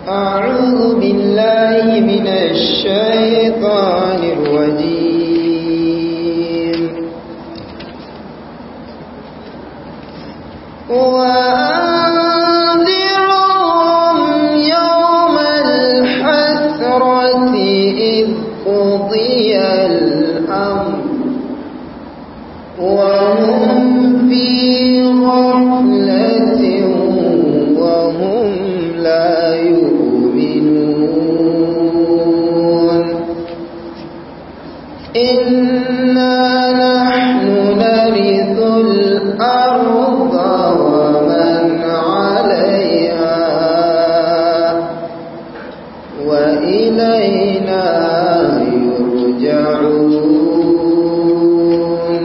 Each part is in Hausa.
أعوذ بالله من الشيطان الرجيم وأنذرهم يوم الحسرة إذ قضي الأمر وهم في غفلة وهم لا يؤمنون إنا نحن نرث الأرض ومن عليها وإلينا يرجعون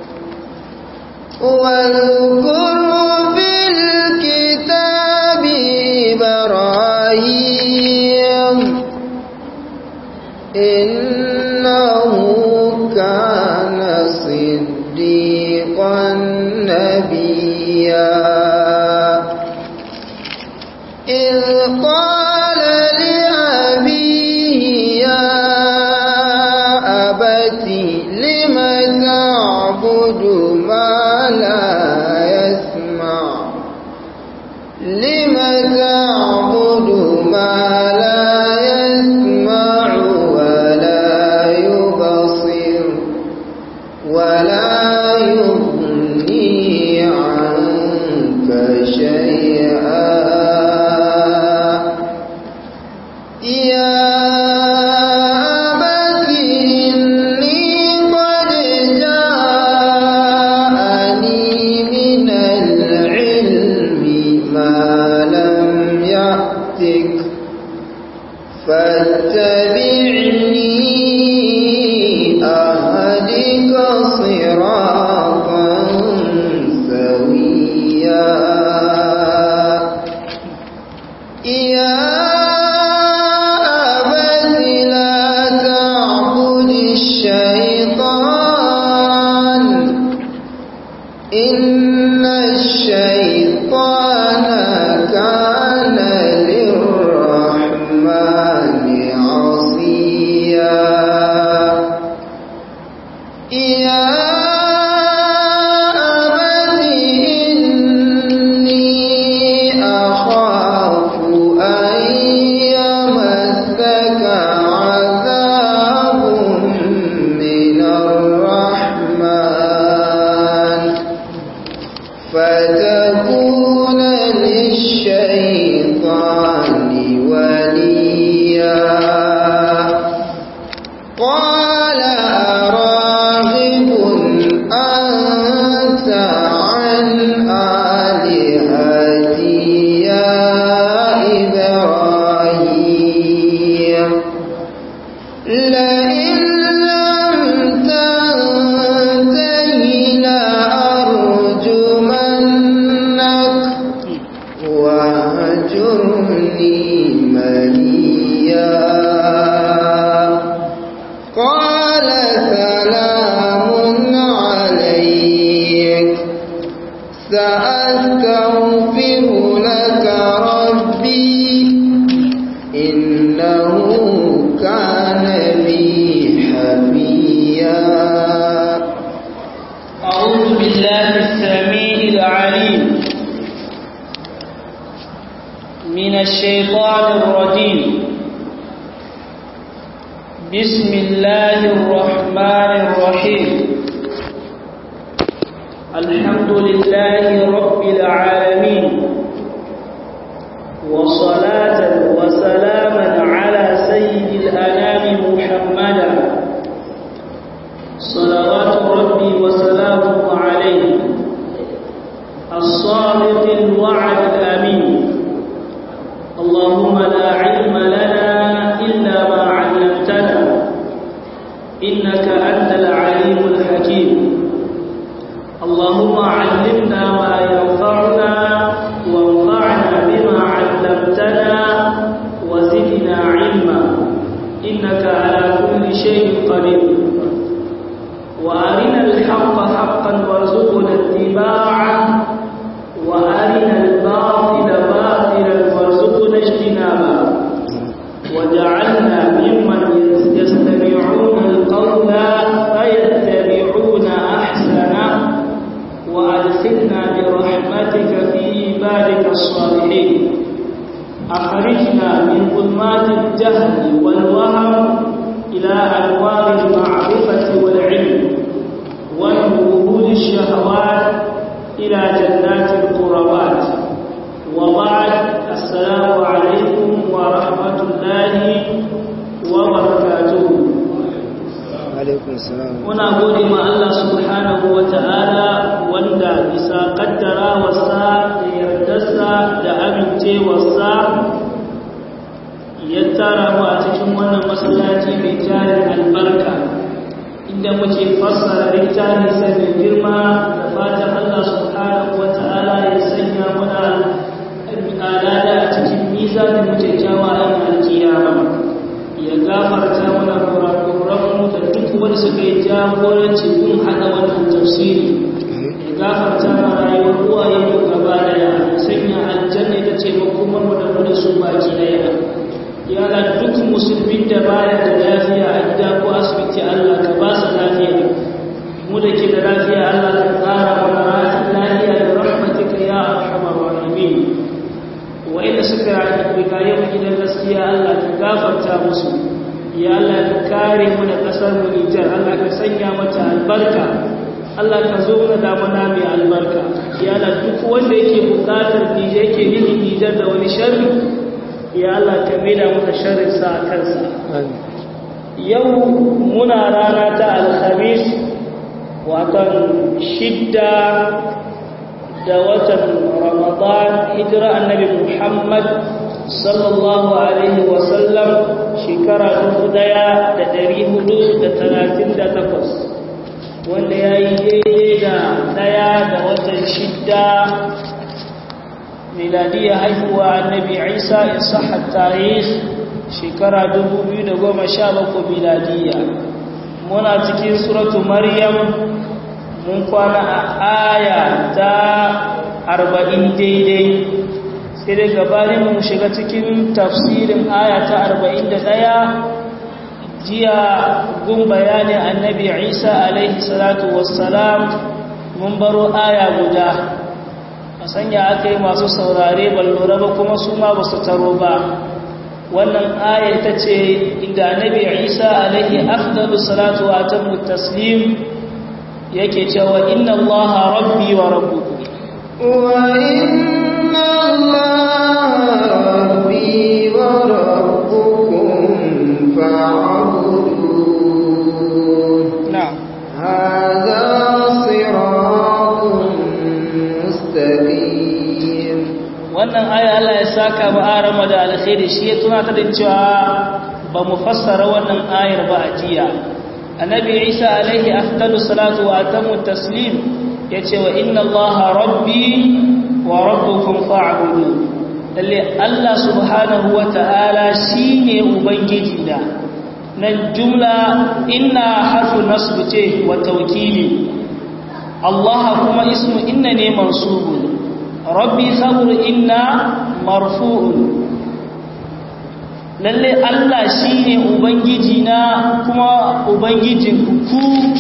واذكر في الكتاب إبراهيم إنه كان صديقا نبيا إذ قال لأبيه يا أبت لم تعبد ما لا يسمع لم تعبد ما لا يسمع ولا يبصر ولا يغني عنك شيئا يا أبت إني قد جاءني من العلم ما لم يأتك فاتبعني أهدك صراطا سويا يا أبت لا تعبد الشيطان إن الشيطان كان للرحمن عصيا يا أبت إني أخاف أن يمسك عذاب من الرحمن فتكون للشيطان وليا قال أراغب أنت عن آلهتي يا إبراهيم لئن لم تنته لأرجمنك واهجرني مليا قال سلام عليك سأستغفر لك ربي إنه كان بي حفيا أعوذ بالله السميع العليم من الشيطان الرجيم بسم الله الرحمن الرحيم الحمد لله رب العالمين وصلاة وسلاما على سيد الأنام محمدا صلوات ربي وسلامه عليه الصادق الوعد الأمين اللهم لا علم لنا إلا ما علمتنا إنك أنت العليم الحكيم اللهم علمنا ما ينفعنا وانفعنا بما علمتنا وزدنا علما إنك على كل شيء قدير وأرنا الحق حقا وارزقنا اتباعه وأرنا الباطل باطلا وارزقنا اجتنابه أخرجنا من ظلمات الجهل والوهم إلى أنوار المعرفة والعلم ومن وهود الشهوات إلى جنات القربات وبعد السلام عليكم ورحمة الله وبركاته alaikum salam muna gode ma Allah subhanahu wa ta'ala wanda bisa kaddara wasa da yardarsa da amincewarsa ya tara mu a cikin wannan masallaci mai tarin albarka inda muke fassara littafi sai mai girma da fatan Allah subhanahu wa ta'ala ya sanya muna alada a cikin mizanin mu kyakkyawa a alkiyama ya gafarta mana kurakuranmu da duk wanda suka yi jagoranci kun haɗa wannan tafsiri ya gafarta mana rayuwar uwaye mu gaba daya ya sanya aljanna ita ce makomar mu da mu da su baki daya ya ga duk musulmin da baya da lafiya a gida ko asibiti Allah ka ba su lafiya mu da ke da lafiya Allah ka tsara mana lafiya da rahmatika ya arhamar rahimin wa'inda suka rigaye mu gidan gaskiya Allah ka gafarta musu ya Allah ka kare mu da kasar mu Nijar Allah ka sanya mata albarka Allah ka zo mana da mana mai albarka ya Allah duk wanda yake bukatar Nijar yake nufin Nijar da wani sharri ya Allah ka maida mata sharrin sa a kansa yau muna rana ta alhamis watan shidda da watan ramadan hijira annabi muhammad sallallahu alaihi wasallam shekara takwas, wanda ya yi daidai da daya da watan shidda miladiyya haihuwa annabi isa isahar tarih shekara bakwai miladiyya muna cikin suratu maryam mun kwana a aya ta arba'in daidai sai dai gabanin mu shiga cikin tafsirin aya ta arba'in da ɗaya jiya gun bayanin annabi isa alaihi salatu wassalam mun baro aya guda a sanya aka yi masu saurare ballura ba kuma su ma ba su taro ba wannan aya ta ce inda annabi isa alaihi afdalu salatu wa atammu taslim yake cewa inna allaha rabbi wa rabbukum wa inna allaha rabbi wa rabbukum fa'budun na'am hadha siratun mustaqim wannan aya Allah ya saka ba arama da alkhairi shi ya tuna ta da cewa ba mu fassara wannan ayar ba a jiya annabi isa alaihi afdalu salatu wa atamu taslim yace wa inna allaha rabbi wa rabbukum fa'budu lalle allah subhanahu wa ta'ala shine ubangiji da nan jumla inna harfu nasb ce wa tawkili allah kuma ismu inna ne mansubun rabbi khabru inna marfu'un lalle Allah shi ne Ubangiji na kuma Ubangijin ku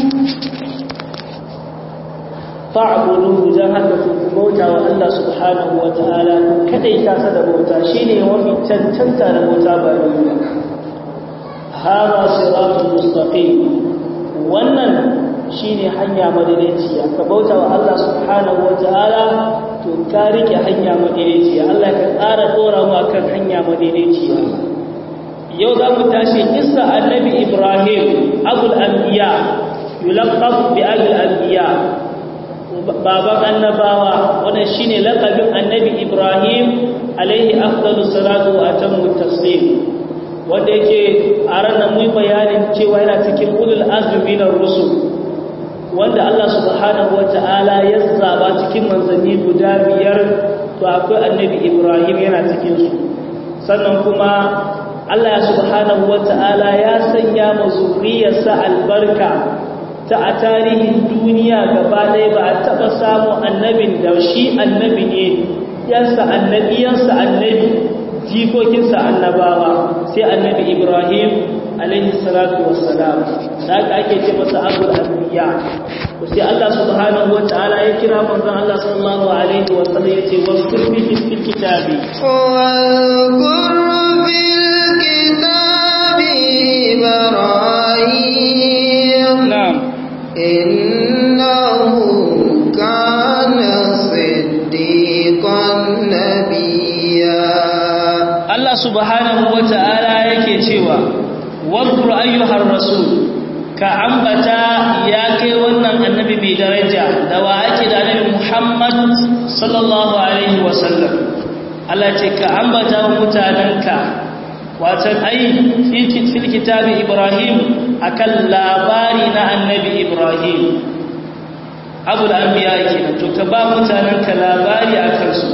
fa'abudu don haka ku bauta wa Allah subhanahu wa ta'ala kadai tasa da bauta shi ne wani cancanta da bauta ba duniya hara siratun mustaqim wannan shi ne hanya madaidaiciya ka bauta wa Allah subhanahu wa ta'ala to ka rike hanya madaidaiciya Allah ka tsara dora mu akan hanya madaidaiciya yau za mu tashi kissa annabi ibrahim abul anbiya yulaqab bi abul anbiya baban annabawa wannan shine laqabin annabi ibrahim alaihi afdalus salatu wa atammu taslim wanda yake a ranar mu bayanin cewa yana cikin ulul azmi na rusul wanda Allah subhanahu wataala ya zaba cikin manzanni guda biyar to akwai annabi ibrahim yana cikin su sannan kuma Allah subhanahu wata'ala ya sanya ma zuriyarsa albarka ta a tarihin duniya gaba ɗaya ba a taɓa samun annabin da shi annabi ne yansa annabi yansa annabi jikokinsa annabawa sai annabi Ibrahim alaihi salatu wassalam da aka ake ce masa abul anbiya to sai Allah subhanahu wataala ya kira manzon Allah sallallahu alaihi wasallam yace waskur bihi fil kitabi واذكر في الكتاب إبراهيم na'am إنه كان صديقا نبيا Allah subhanahu wataala yake cewa wadkur ayyuhar rasul ka ambata ya kai wannan annabi mai daraja da wa ake da annabi Muhammad sallallahu alaihi wasallam Allah ce ka ambata wa mutananka watan ai fil kitabi Ibrahim akan labari na annabi Ibrahim abul anbiya kenan to ka ba mutananka labari akan su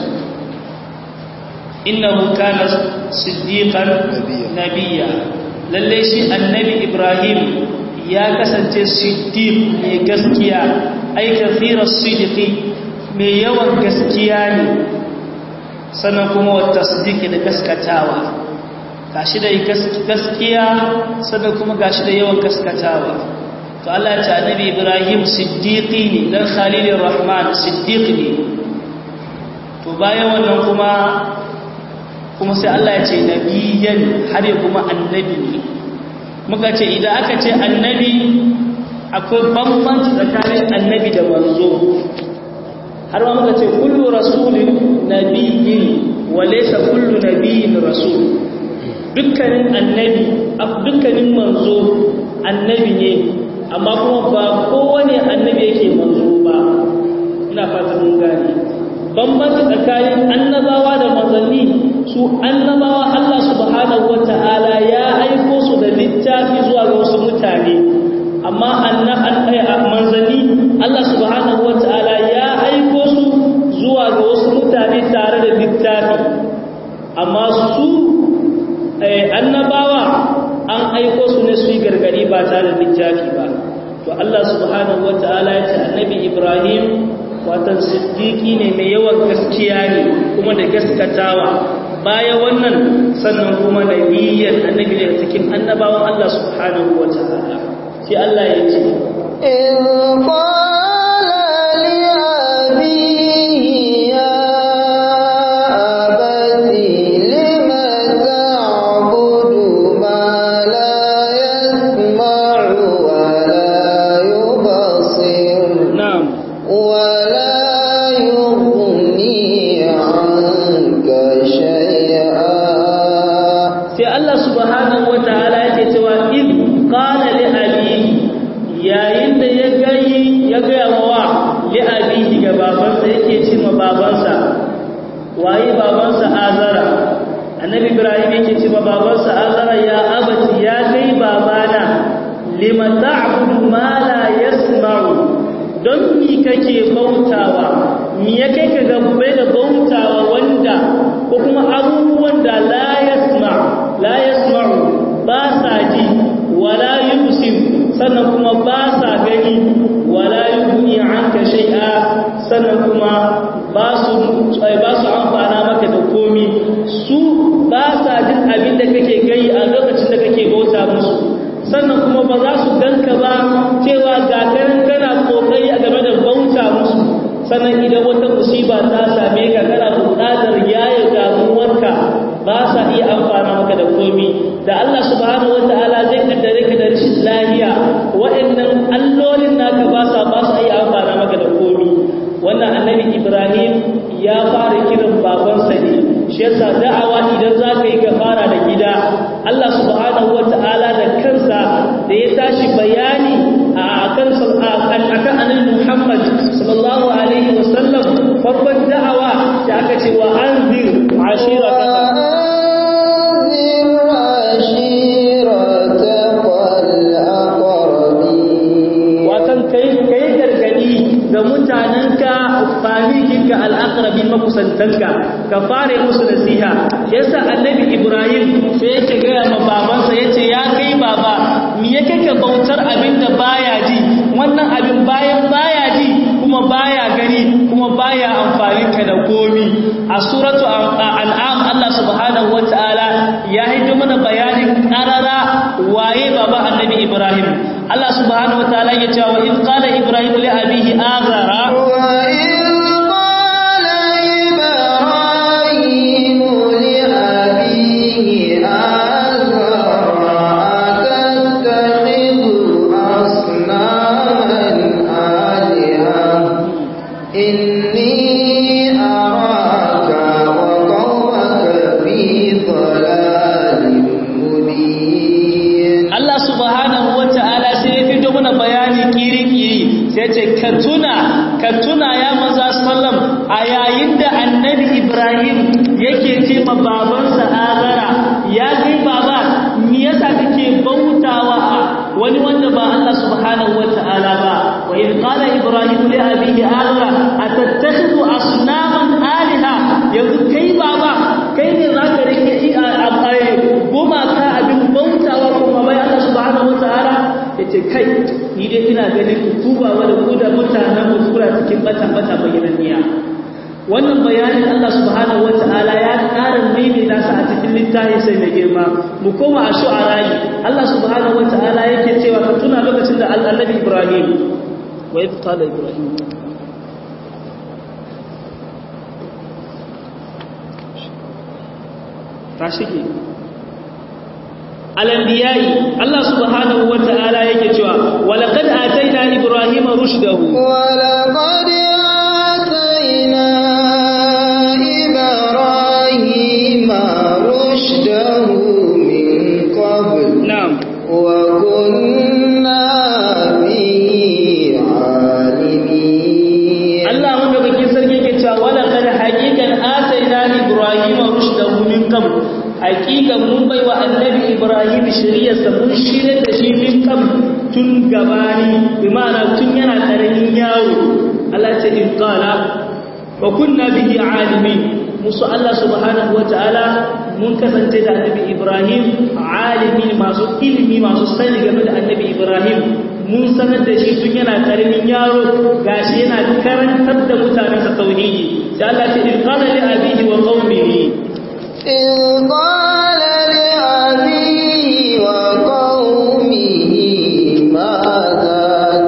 innahu kana siddiqan nabiyya lalle shi annabi ibrahim ya kasance siddiq mai gaskiya ai kathiras siddiqi mai yawan gaskiya ne sannan kuma wa tasdiqi da gaskatawa gashi da gaskiya sannan kuma gashi da yawan gaskatawa to Allah ya ce annabi ibrahim siddiqi ne dan khalilur rahman siddiq ne to bayan wannan kuma kuma sai Allah ya ce nabiyan har ya kuma annabi ne muka ce idan aka ce annabi akwai bambanci tsakanin annabi da manzo har ma muka ce kullu rasulin nabiyyin wa laysa kullu nabiyyin rasul dukkanin annabi dukkanin manzo annabi ne amma kuma ba kowane annabi yake manzo ba ina fata mun gane bambanci tsakanin annabawa da manzanni su annabawa Allah subhanahu wata'ala ya aiko su da littafi zuwa ga wasu mutane amma manzanni Allah subhanahu wata'ala ya aiko su zuwa ga wasu mutane tare da littafi amma su annabawa an aiko su ne su yi gargadi ba tare da littafi ba to Allah subhanahu wata'ala ya ce annabi Ibrahim watan siddiqi ne mai yawan gaskiya ne kuma da gaskatawa baya wannan sannan kuma nabiyyan annabi daga cikin annabawan Allah subhanahu wataala sai Allah ya ce إذ قال لأبيه يا أبت لم تعبد ما لا يسمع ولا يبصر na'am ولا يغني عنك شيئا sai Allah subhanahu wataala yake cewa in qala li abihi yayin da ya gayi ya ga wa li abihi ga babansa yake ce ma babansa waye babansa azara annabi ibrahim yake ce ma babansa azara ya abati ya kai babana lima ta'budu ma la yasma'u don mi kake bautawa mi ya kai ka gabbai da bautawa wanda ko kuma abubuwan da la yasma la yasma'u ba sa ji wala yubsir sannan kuma ba sa gani wala yughni anka shay'a sannan kuma ba su ba su amfana maka da komi su ba sa jin abin da kake gai a lokacin da kake bauta musu sannan kuma ba za su ganka ba cewa ga kanan kana kokari a game da bauta musu sannan idan wata musiba ta same ka kana buƙatar yaye damuwarka ba sa iya amfana maka da komi da Allah subhanahu wataala zai kaddare ka da rashin lafiya waɗannan allolin naka ba sa ba sa iya amfana maka da komi wannan annabi Ibrahim ya fara kiran babansa ne shi yasa da'awa idan za ka yi ka fara da gida Allah subhanahu wataala da kansa da ya tashi bayani a kan akan annabi Muhammad sallallahu alaihi wasallam farkon da'awa da aka ce wa anzir ashirataka وأنذر عشيرتك الأقربين watan kai kai gargadi ga mutanenka famikinka al'aqrabin makusantanka ka fare musu nasiha yasa annabi ibrahim sai yake gaya ma babansa yace ya kai baba me yake ka bautar abin da baya ji wannan abin bayan baya ji kuma baya gani kuma baya amfani ka da komi a suratu an'am Allah subhanahu wataala ya haido mana bayanin karara waye ibrahim Allah subhanahu wataala ya ce wa in qala ibrahim li abihi azara ka tuna ka tuna ya maza sallam a yayin da annabi ibrahim yake ce ma babansa azara ya kai baba me yasa kake bautawa a wani wanda ba Allah subhanahu wataala ba wa in qala ibrahim li abihi azara atattakhidhu asnaman alaha yanzu kai baba kai ne zaka rike goma ka abin bautawa kuma bai Allah subhanahu wataala yace kai ni dai ina ganin tuba wa da ku da mutanen mu tura cikin bata bata bayyananniya wannan bayanin Allah subhanahu wataala ya ƙara maimaita sa a cikin littafi sai mai girma mu koma a shu'ara Allah subhanahu wataala yake cewa ka tuna lokacin da Annabi Ibrahim wa idh qala Ibrahim ta shige الانبياء الله سبحانه وتعالى yake cewa walaqad atayna ibrahima rushdahu walaqad atayna ibrahima rushdahu min qabl na'am wa kunna bihi alimin Allah wanda kake sarki yake cewa walaqad haqiqan atayna ibrahima rushdahu min qabl haqiqan mun baiwa annabi ibrahim shiriyarsa mun shirye da shi min kam tun gabani bi ma'ana tun yana karamin yaro Allah ce in qala wa kunna bihi alimin musu Allah subhanahu wataala mun kasance da annabi ibrahim alimin masu ilimi masu sani game da annabi ibrahim mun sanar da shi tun yana karamin yaro gashi yana karantar da mutanensa tauhidi sai Allah ce in qala li abihi wa qaumihi إذ قال لأبيه وقومه ماذا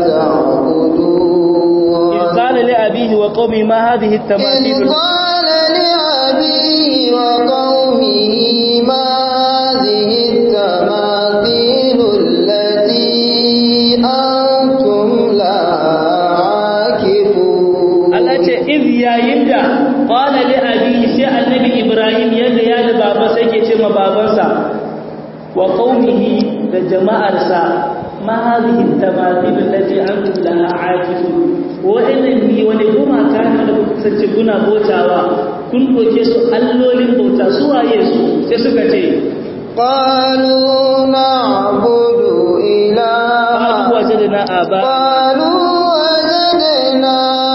تعبدون إذ قال لأبيه وقومه ما هذه إذ التماثيل قال لأبيه وقومه ما هذه التماثيل التي أنتم لها عاكفون Allah ce iz yayin da qala li abihi sai annabi Ibrahim yadda ya da baba sai ke ce ma babansa wa qaumihi da jama'arsa ma hadhihi tamathil allati antum laha aakifun wa'annan ni wani kuma kan da kuka sace kuna botawa kun doke su allolin bauta su waye su sai suka ce قالوا نعبد إله wajadna aba قالوا وجدنا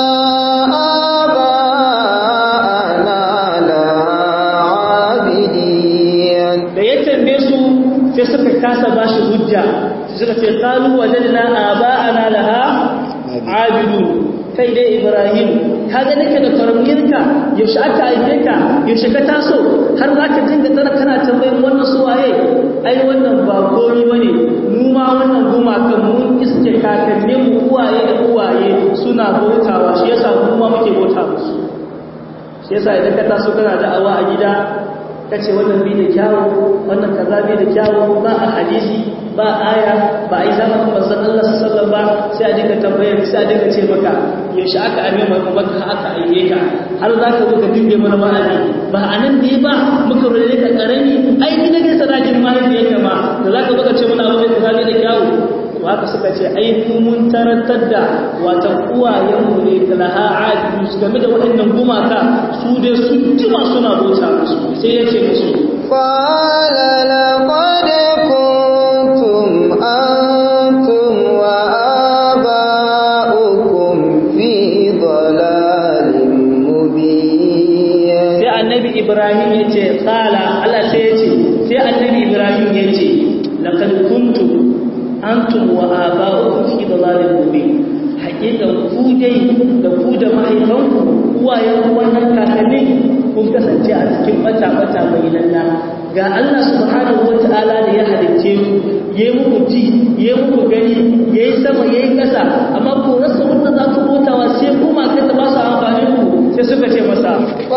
آباءنا لها عابدين da ya tambaye su sai suka kasa ba shi hujja sai suka ce qalu wajadna aba'ana laha abidu kai dai ibrahim ka ga nake da karamiyarka yaushe aka aike ka yaushe ka taso har za ka dinga tsara kana tambayin wannan su waye ai wannan ba komai bane mu ma wannan gumakan mun iske kakannin mu uwaye da uwaye suna bautawa shi yasa mu ma muke bauta musu shi yasa idan ka taso kana da'awa a gida kace wannan bi da kyawu wannan kaza bi da kyawu ba a hadisi ba aya ba ai zamanin manzon Allah sallallahu ba sai a dinga tambayar sai a dinga ce maka yaushe aka ame maka maka aka aike ka har za ka zo ka dinga mana ma'ani ba anan ne ba muka rode ka karami ai ni nake sadakin mahaifiyarka ma da za ka zo ka ce mana abu kaza bi da kyawu to haka suka ce ai mu mun tarantar da wata uwayenmu ne da laha aadu su game da waɗannan gumaka su dai sun jima suna bauta musu sai ya ce musu قال لقد كنتم أنتم وآباؤكم في ضلال مبين sai annabi ibrahim ya ce kala Allah sai ya ce sai annabi ibrahim ya ce laqad kuntum antum wa aba'ukum fi dalalin mubin hakikan ku dai da ku da mahaifanku uwayen wannan kakanni kun kasance a cikin bata bata mai lalla ga Allah subhanahu wata'ala da ya halicce ku yayi muku ji yayi muku gani yayi sama yayi ƙasa amma ku rasa wanda za ku bautawa sai kuma kai ba su amfani ku sai suka ce masa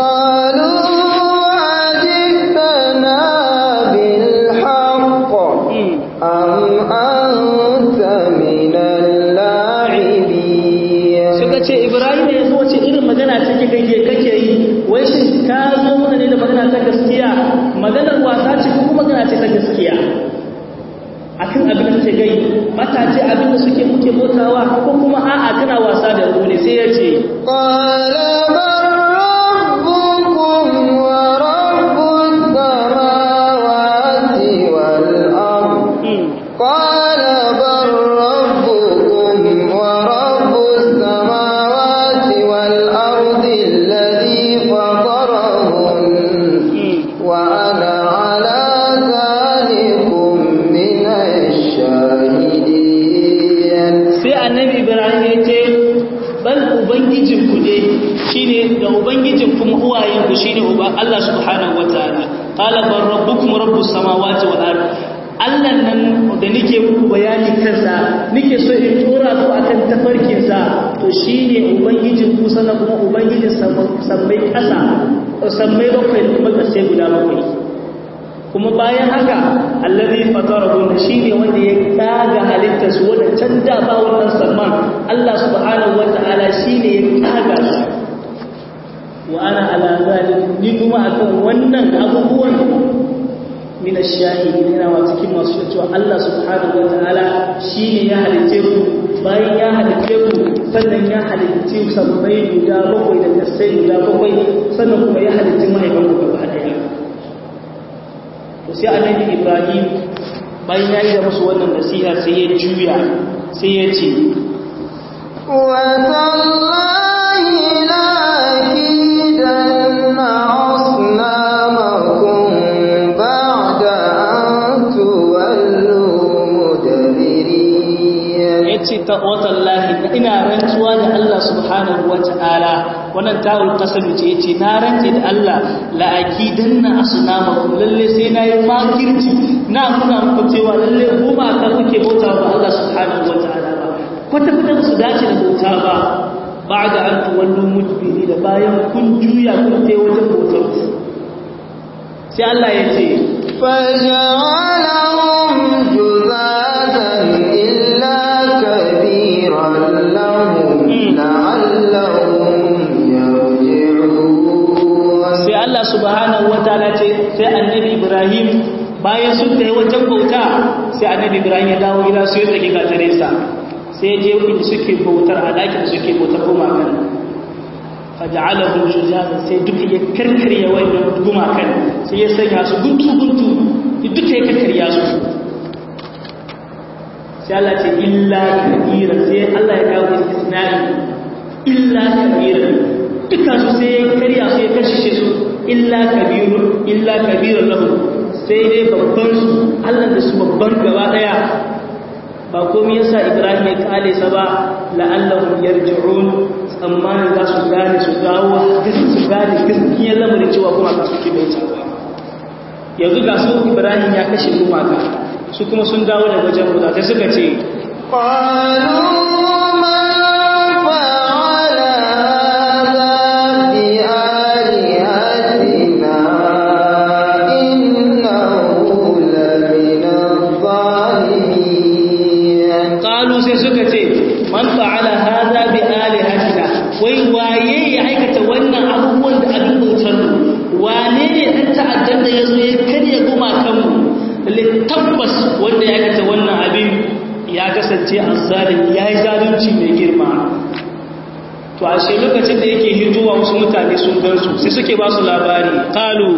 suka ce ibrahim ya zo ce irin magana ce kake kake yi wai shi ka zo mana ne da magana ta gaskiya maganar wasa ce ko magana ce ta gaskiya akan abin da take gai mata ce abin da suke muke motawa ko kuma a'a kana wasa da mu ne sai ya ce qala Allah subhanahu wataala qala bar rabbukum rabbus samawati wal ard Allah nan da nake muku bayani kansa nake so in tura ku akan tafarkin sa to shine ubangijin ku sana kuma ubangijin sammai kasa sammai bakwai da kuma kasai guda bakwai kuma bayan haka allazi fatarahu shine wanda ya kaga halittar su wanda can da ba wannan samman Allah subhanahu wataala shine ya kaga su wa ana ala zalik ni kuma akan wannan abubuwan min ash-shahidin ina wa cikin masu cewa Allah subhanahu wataala shine ya halice ku bayan ya halice ku sannan ya halice ku sabbai guda bakwai da kasai guda bakwai sannan kuma ya halice mahaifan ku gaba daya to sai annabi Ibrahim bayan ya yi da musu wannan nasiha sai ya juya sai ya ce wa tallahi la ce ta watallahi ina rantsuwa da Allah subhanahu wata'ala wannan ta'ul qasam ce yace na rantse da Allah la akidanna asnamakum lalle sai nayi makirci na nuna muku cewa lalle goma ka kuke bauta wa Allah subhanahu wata'ala ba kwata kwata su dace da bauta ba ba'da an tuwallu mudbiri da bayan kun juya kun tai wajen bautar sai Allah ya ce فجعلهم جذاذا إلا كبيرا لهم لعلهم يرجعون sai Allah subhanahu wataala ce sai annabi Ibrahim bayan sun tayi wajen bauta sai annabi Ibrahim ya dawo gida sai ya tsage gatare sa sai je inda suke bautar a dakin suke bautar gumakan faja'alahu juzaza sai duka ya karkarya wannan gumakan sai ya sanya su guntu guntu duka ya karkarya su sai Allah ce illa kabira sai Allah ya kawo istisnai illa kabira duka su sai ya karya su ya kashe su illa kabirun illa kabirun lahu sai dai babban su Allah da su babban gaba daya ba komai yasa Ibrahim ya kale sa ba la'allahum yarji'un tsammanin za su gane su dawo su gane gaskiyar lamarin cewa kuma ka suke bai cewa yanzu ga su Ibrahim ya kashe gumaka su kuma sun dawo da wajen guda sai suka ce قالوا من فعل هذا بآلهتنا إنه لمن الظالمين qalu sai suka ce man fa'ala hadha bi alihatina wai waye ya aikata wannan abubuwan da abin bautar mu wane ne dan ta'addan da yazo ya karya goma kanmu lalle tabbas wanda ya aikata wannan abin ya kasance azzalim yayi zalunci mai girma to ashe lokacin da yake hitowa wasu mutane sun gansu sai suke ba su labari qalu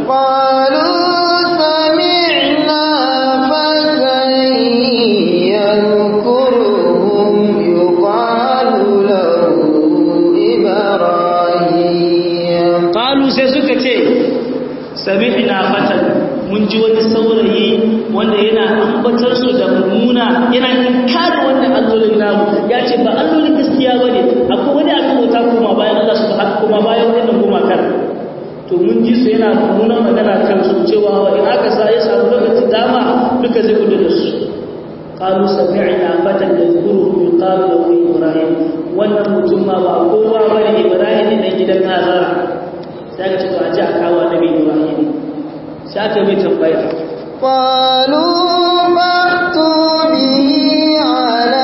قالوا سمعنا فتى يذكرهم يقال له إبراهيم qalu sai suka ce sami'na fatan mun ji wani saurayi wanda yana ambatar su da mummuna yana inkar wannan allolin namu ya ce ba allolin gaskiya bane akwai wani abin bauta kuma bayan Allah subhanahu kuma bayan wannan gumakar to mun ji su yana nuna magana kan su cewa wa in aka sa ya samu lokacin dama duka zai gudu da su qalu sami'na fatan yadhkuruhu yuqalu lahu ibrahim wannan mutum ma ba kowa bane ibrahim ne dan gidan azara sai aka ce to a ji a kawo annabi ibrahim sai aka mai tambaya قالوا فأتوا به على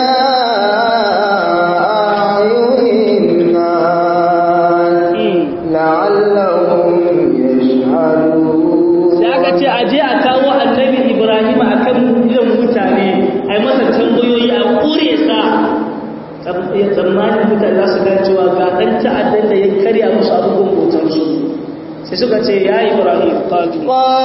أعين الناس لعلهم يشهدون sai aka ce a je a kawo annabi ibrahim a kan irin mutane a yi masa tambayoyi a kure sa tsammanin mutane za su gane cewa ga ɗan ta'addan da ya karya musu abubuwan bautarsu sai suka ce ya ibrahim kalu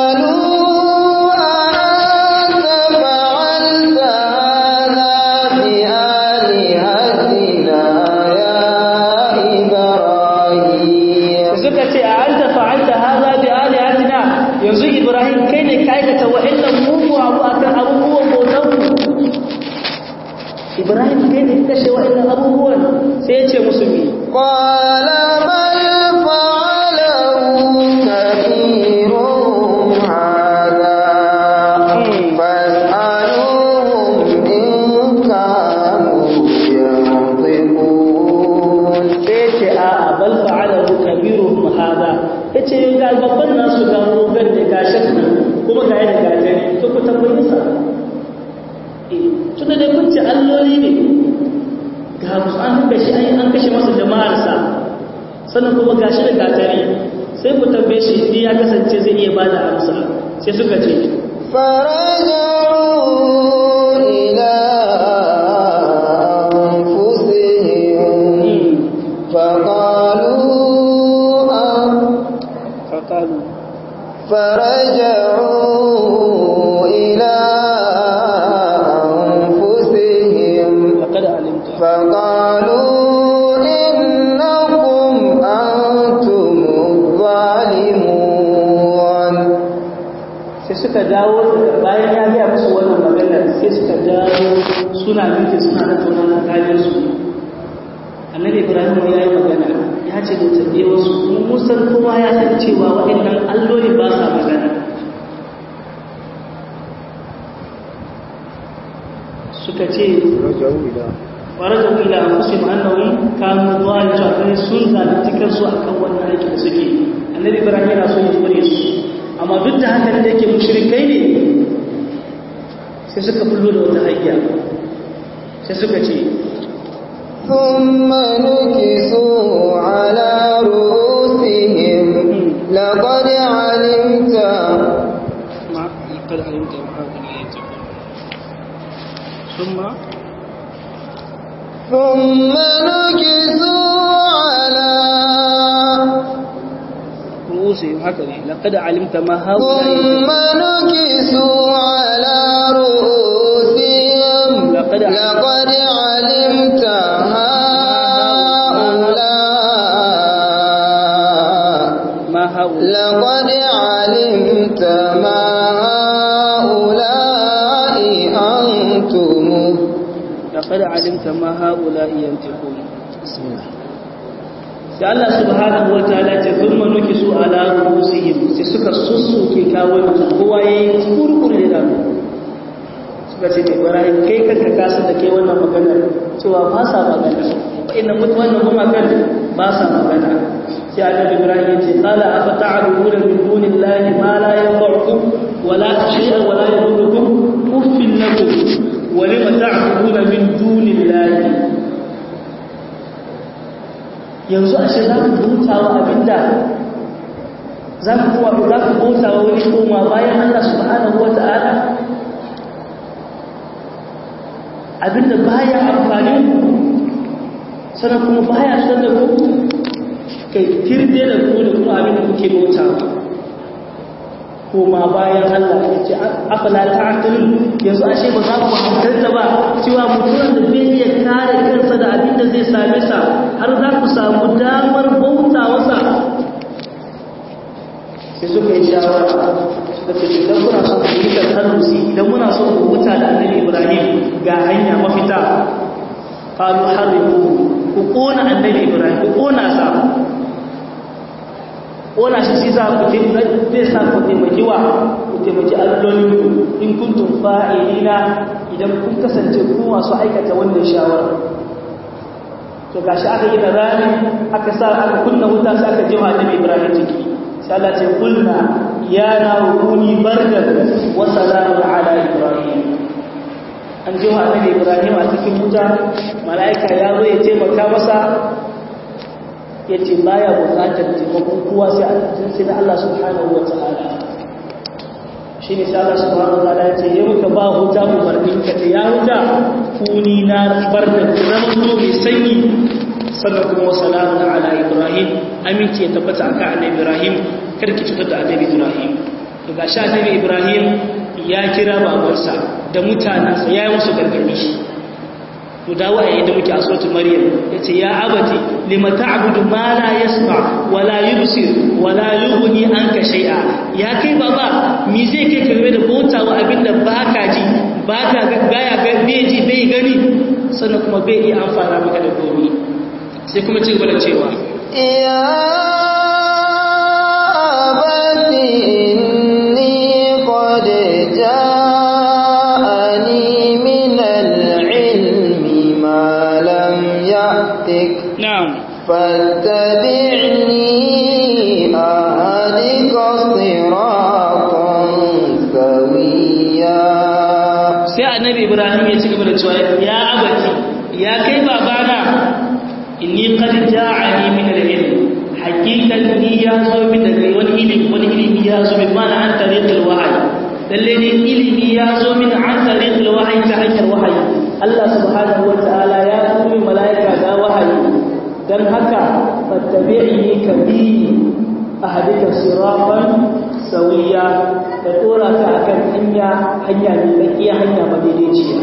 قالوا أأنت فعلت هذا بآلهتنا يا إبراهيم suka ce a an fa'alta haza bi alihatina yanzu ibrahim kai ne ka aikata wa'annan mugu abu akan abubuwan bautar mu ibrahim kai ne ka kashe wa'annan abubuwan sai ya ce musu mi قال بل فعله كبيرهم هذا فاسألوهم إن كانوا ينطقون sai ya ce a bal fa'alahu kabiruhum hada yace ga babban nasu ga rogan da ga shakka kuma ga yadda ga jani to ku tambayi sa eh tunda dai kun ce alloli ne ga musu an kashe an an kashe masa jama'ar sa sannan kuma gashi da gatari sai ku tambaye shi ni ya kasance zai iya bada amsa sai suka ce فرجعوا إلى أنفسهم فقالوا أن faqalu فرجعوا إلى أنفسهم laqad alimta فقالوا إنكم أنتم الظالمون sai suka dawo bayan ya gaya musu wannan magana sai suka dawo suna miki suna da tunan tsakanin su annabi ibrahim ya yi magana ya ce da tambaye wasu mun musan kowa ya san cewa waɗannan alloli ba sa magana suka ce faraja ila anfusihim annahum kanu zalimin sun zalunci kansu akan wannan aiki da suke annabi ibrahim yana so ya kore su amma duk da haka da yake mushrikai ne sai suka fullo da wata hanya sai suka ce ثم نكسوا على رؤوسهم لقد علمت ma laqad alimta ma hadha yataqul thumma ثم نكسوا على ru'usihim haka ne laqad alimta ma hadha ثم نكسوا على رؤوسهم لقد لقد علمت هؤلاء ma haula لقد علمت ما هؤلاء أنتم laqad alimta ma haula yantiqun bismillah sai Allah subhanahu wataala ce thumma nukisu ala ru'usihim sai suka sussuke kawai kowa yayi kurkure da suka ce ne Ibrahim kai kanka ka san da kai wannan magana cewa ba sa magana inna mutu wannan kuma kan ba sa magana sai Annabi Ibrahim ya ce qala afa ta'buduna min dunillahi ma la yanfa'ukum wa la shay'an wa la yadurrukum uffin lakum wa lima ta'buduna min dunillahi yanzu ashe za ku bauta wa abinda za ku kuwa za ku bauta wa wani koma bayan Allah subhanahu wa ta'ala abinda baya amfani sannan kuma baya san da ku kai tirde da ku da kuma abinda kuke bauta koma bayan Allah ya ce afala ta'qilun yanzu ashe ba za ku hankalta ba cewa mutumin da bai iya kare kansa da abin da zai same sa har za ku samu damar bauta wasa sai suka yi shawara suka ce idan kuna son ku yi tarharusi idan muna son ku huta da annabi Ibrahim ga hanya mafita qalu haribu ku kona annabi Ibrahim ku kona sa ona shi shi za ku zai sa ku taimaki wa ku taimaki allolinku in kuntum fa'ilina idan kun kasance ku masu aikata wannan shawara to gashi aka yi da rani aka sa aka kunna wuta sai aka jima annabi Ibrahim ciki sai Allah ce kulna ya na rukuni bardan wa salamun ala Ibrahim an jima annabi Ibrahim a cikin wuta mala'ika ya zo ya taimaka masa ya ce baya bukatar taimakon kowa sai a sai na Allah subhanahu wa ta'ala shi ne sai Allah subhanahu wa ta'ala ya ce ya muka ba huta umarnin ka ta ya huta kuni na bar da zama zo mai sanyi sannan kuma wa salamun ala ibrahim aminci ya tabbata akan annabi ibrahim karki cutar da annabi ibrahim to ga sha annabi ibrahim ya kira babansa da mutanensa ya yi musu gargadi to dawo a yadda muke a sautu maryam ya ce ya abati lima ta'budu ma la yasma wa la yubsir wa la yughni anka shay'a ya kai baba me zai kai karbe da bautawa abinda baka ji baka ga baya ga bai ji bai gani sannan kuma bai iya amfana maka da komai sai kuma ci gaba da cewa ya abati inni qad ja'ani min al-ilmi ma lam ya'tik na'am فاتبعني أهدك صراطا سويا sai annabi ibrahim ya ci gaba da cewa ya abati ya kai babana inni qad ja'ani min al-ilm haqiqan ni ya zo min daga wani ilimi wani ilimi ya zo min mana an tariqil wahyi lalle ne ilimi ya zo min an tariqil wahyi ta hanyar wahayi Allah subhanahu wa ta'ala ya turo malaika da wahayi dan haka fattabi'ni kabi ahadika siratan sawiya da dora ka akan hanya hanya ne tsakiya hanya madaidaiciya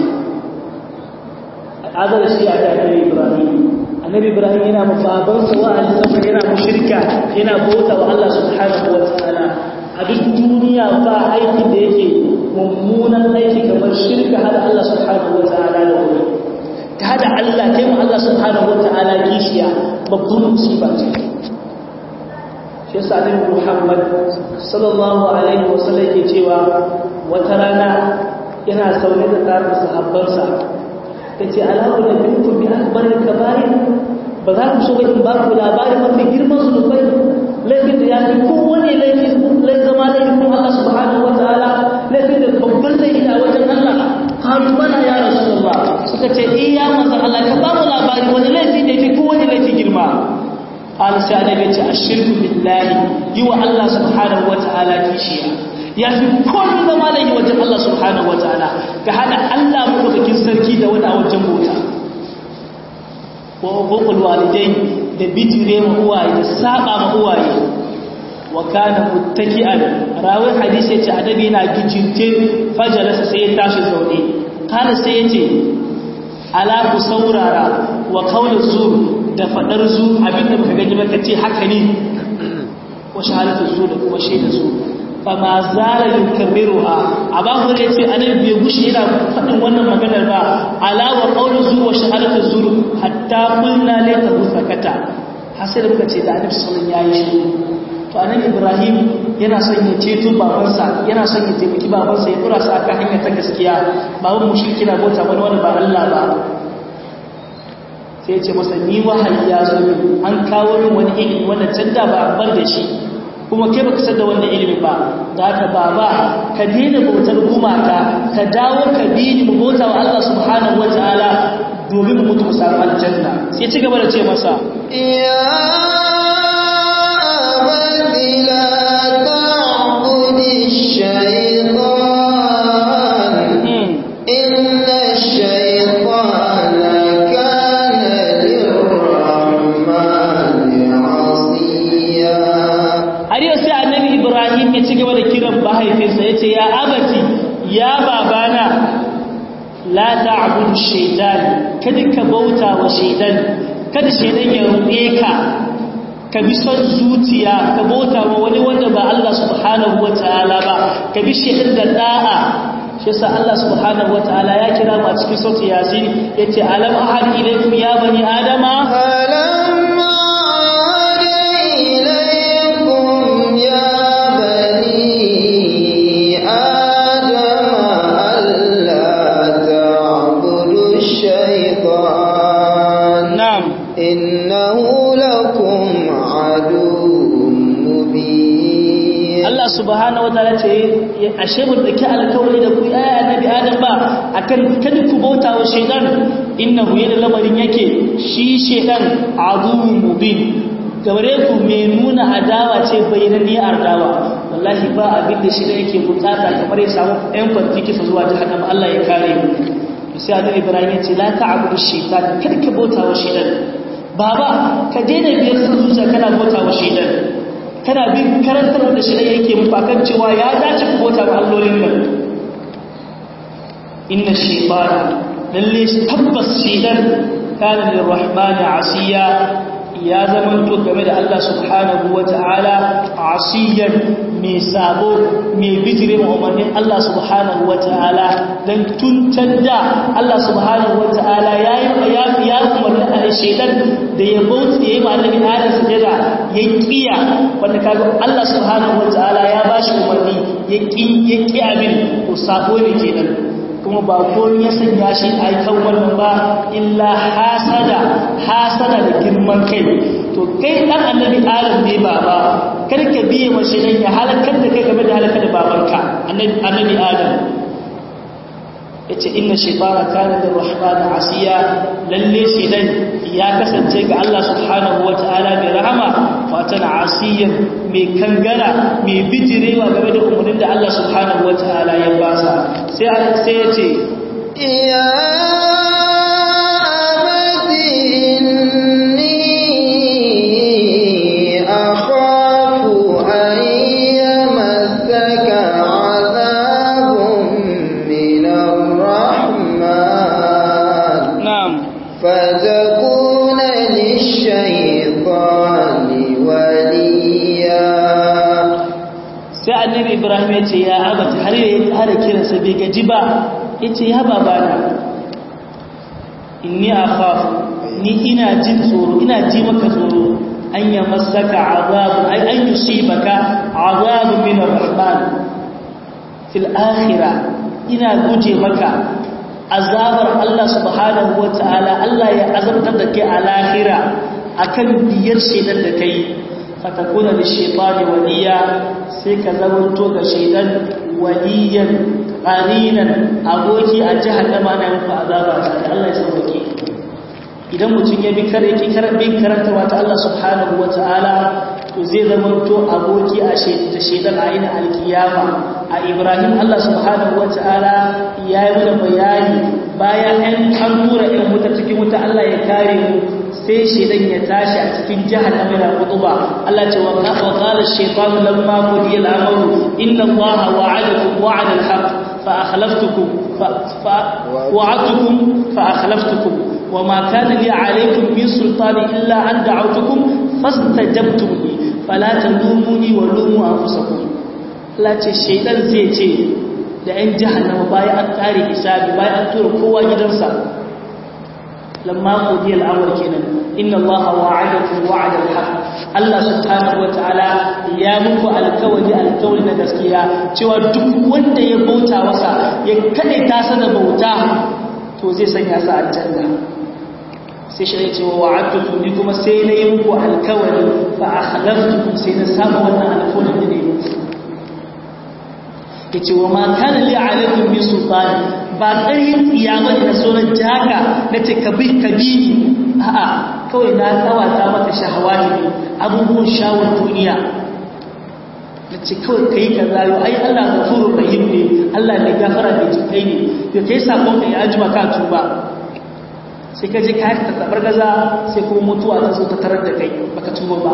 azar shi a da annabi ibrahim annabi ibrahim yana mafabansa wa'azi saboda yana mushrika yana bauta wa Allah subhanahu wa ta'ala a duk duniya ba aiki da yake mummunan aiki kamar shirka hada Allah subhanahu wa ta'ala da wani ta hada Allah kai mu Allah subhanahu wa ta'ala kishiya babban musiba ce shi yasa annabi Muhammad sallallahu alaihi wasallam yake cewa wata rana yana saune da tare sahabbansa yace alaku da bintu bi akbaril kaba'ir ba za ku so ba in ba ku labarin mafi girman zunubai laifin da ya fi kowane laifin lai zama laifin Allah subhanahu wa ta'ala laifin da babban laifi a wajen Allah kalu bana ya rasulullah suka ce iya manzon Allah ka ba mu labari wani laifi da ya fi kowane laifi girma قال سأل بيت الشرك بالله يو الله سبحانه وتعالى كيشيا يا في كل ما له وجه الله سبحانه وتعالى كهذا الله مدوكين سركي da wani a wajen bota wa uqul walidain da bijire ma uwaye da saba ma uwaye wa kana muttaki'an rawi hadisi yace adabi yana gijinte fajalasa sai ya tashi zaune kana sai yace ala ku saurara wa qawlu zur da fadar zu abinda baka gani ba kace haka ne wa shahadatu zu da kuma shaida zu fa ma zala yukabiruha aba hore yace annabi bai gushi yana fadin wannan maganar ba ala wa qawlu zu wa shahadatu zu hatta qulna la tahusakata hasir muka ce da annabi sallallahu alaihi wasallam yayi shi to annabi ibrahim yana son ya ceto babansa yana son ya taimaki babansa ya dora sa akan hanyar ta gaskiya baban mushriki na bauta wani wani ba Allah ba sai ya ce masa ni wahayi ya zo min an kawo min wani ilimi wanda can da ba a bar da shi kuma kai baka san da wannan ilimi ba da haka baba ka daina bautar gumaka ka dawo ka bi ni mu bauta wa Allah subhanahu wataala domin mu mutu mu samu aljanna sai ci gaba da ce masa يا أبت لا تعبد الشيطان إن الشيطان كان للرحمن عصيا har yau sai annabi ibrahim ya ci gaba da kiran mahaifinsa ya ce ya abati ya babana la ta'budu shaytan kada ka bauta wa shaytan kada shaytan ya ruɗe ka ka bi son zuciya ka bauta wa wani wanda ba Allah subhanahu wataala ba ka bi shaytan da da'a shi yasa Allah subhanahu wataala ya kira mu a cikin sauti yasin yace alam ahad ilaykum ya bani adama ألم أعد إليكم subhanahu wataala ce ashe mun dake alkawari da ku aya annabi adam ba akan kada ku bauta wa shaytan innahu yana lamarin yake shi shaytan aduwwun mubin gare ku mai nuna adawa ce bayyananniyar adawa wallahi ba abin da shaytan yake bukata kamar ya samu ɗan kwanti kisa zuwa jahannama Allah ya kare mu sai annabi Ibrahim ya ce la ta'budu shaytan kada ka bauta wa shaytan baba ka daina biyar sun zuciya kana bauta wa shaytan kana bin karantar da shi yake mufakan cewa ya dace ku bota wa allolin nan inna shaytana lalle tabbas shaytan kana lirrahmani asiya ya zama to game da Allah subhanahu wataala asiyan mai sabo mai bijire umarnin Allah subhanahu wataala dan tuntar da Allah subhanahu wataala yayi ya ya umarni a shaytan da ya bauta yayi ma annabi Adam sujada ya kiya wanda kaga Allah subhanahu wataala ya bashi umarni ya ki ya ki abin ko sabo ne kenan kuma ba komai ya sanya shi a kan wannan ba illa hasada hasada da girman kai to kai dan annabi Adam ne baba kar ka biye mashi dan ya halakar da kai game da halakar da babanka annabi annabi Adam yace inna shaytana kana lirrahmani asiya lalle shaytan ya kasance ga Allah subhanahu wataala mai rahama fatan asiyan mai kangara mai bijirewa game da umarnin da Allah subhanahu wataala ya basa sai sai yace ya abati inni akhafu an yamassaka adhabun min ar-rahman na'am فتكون للشيطان وليا sai annabi ibrahim ya ce ya abata har ya har kiransa bai gaji ba ya ce ya babana inni akhaf ni ina jin tsoro ina ji maka tsoro an ya masaka azabu ai an yusibaka azabu min ar-rahman fil akhirah ina guje maka azabar Allah subhanahu wataala Allah ya azabtar da kai a lahira akan biyar shedan da kai fatakuna da shaitani waliya sai ka zamanto ga shaitan waliyan qarinan aboki a jahannama na muku azaba ta Allah ya sauke idan mutum ya bi kare ki bin karantawa ta Allah subhanahu wataala to zai zamanto aboki a shaitan a ina alkiyama a Ibrahim Allah subhanahu wataala ya yi mana bayani bayan an tura ɗan wuta cikin wuta Allah ya kare mu sai shaidan ya tashi a cikin jahannama yana kutuba Allah ce wa qala ash-shaytanu lamma qudiya al-amru inna Allaha wa'adakum wa'ada al-haqq fa akhlaftukum fa wa'adtukum fa akhlaftukum وما كان لي عليكم من سلطان إلا أن دعوتكم فاستجبتم لي فلا تلوموني ولوموا أنفسكم لا ce shaidan zai ce da 'yan jahannama bayan an kare hisabi bayan an tura kowa gidansa lamma qudi al-amr kenan inna allaha wa'adakum wa'ada al-haq Allah subhanahu wata'ala ya muku alkawari alkawari na gaskiya cewa duk wanda ya bauta masa ya kade ta sana bauta to zai sanya sa aljanna sai shi ya ce wa wa'adtukum ni kuma sai na yi muku alkawari fa akhlaftukum sai na saba wannan alkawarin da ne muku yace wa ma kana li alaikum min sultani ba ƙarhin tsiyama da sauran jaka na ce ka bi ka bi ni a'a kawai na tsawata maka shahawati ne abubuwan shawar duniya na ce kawai ka yi ka zayo ai Allah ga furun rahim ne Allah ne gafara mai jikai ne da ka yi sakon ka ya ajima ka tuba sai ka je ka haka tattabar gaza sai kuma mutuwa ta zo ta tarar da kai baka tuba ba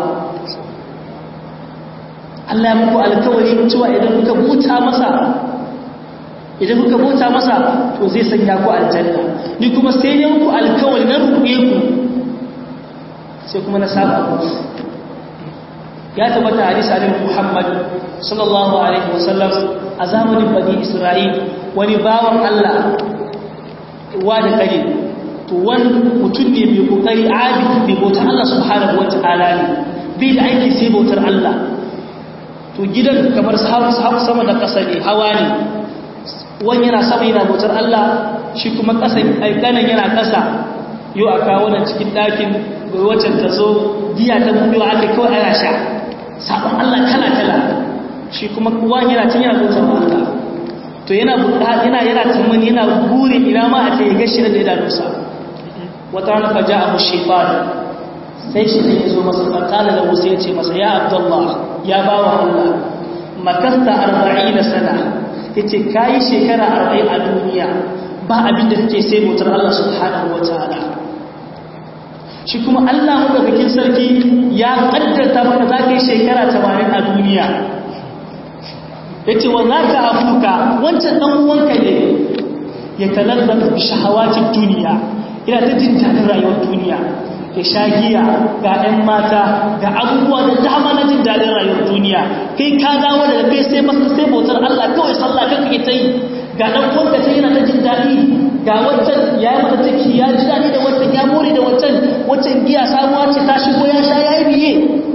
Allah ya muku alkawari cewa idan kuka buta masa idan kuka bauta masa to zai sanya ku aljanna ni kuma sai ne muku alkawari na rubuye ku sai kuma na saba ku ya tabbata hadisi annabi Muhammad sallallahu alaihi wasallam a zamanin bani Isra'il wani bawan Allah wa da kare to wani mutum ne mai kokari abidi mai bautar Allah subhanahu wataala ne bai da aiki sai bautar Allah to gidan kamar sama da ƙasa ne hawa ne wani yana sama yana bautar Allah shi kuma ƙasan ganin yana ƙasa yau a kawo nan cikin ɗakin wacce ta zo giya ta buɗewa aka kawai ana sha sabon Allah kala-kala shi kuma uwan yana cin yana bauta wa Allah to yana yana yana tsammani yana burin ina ma a ce ya gashi da idanunsa wata rana fa ja'a mu shaytan sai shi ne yazo masa fakala da Musa ya ce masa ya Abdullah ya bawa Allah makasta 40 sana yace kai shekara 40 a duniya ba abin da take sai motar Allah subhanahu wataala shi kuma Allah madaukakin sarki ya kaddarta maka za ka yi shekara 80 a duniya yace wa zaka afuka wancan dan uwanka ne ya talazzata bi shahawati duniya ina ta jin dadin rayuwar duniya ya sha giya ga ɗan mata ga abubuwa da dama na jin dadin rayuwar duniya kai ka dawo daga kai sai masa sai bautar Allah kawai sallah kan kake ta yi ga ɗan uwanka ta yana ta jin daɗi ga wancan ya yi mata ciki ya ji daɗi da wancan ya more da wancan wancan giya samuwa ce ta shigo ya sha ya yi biye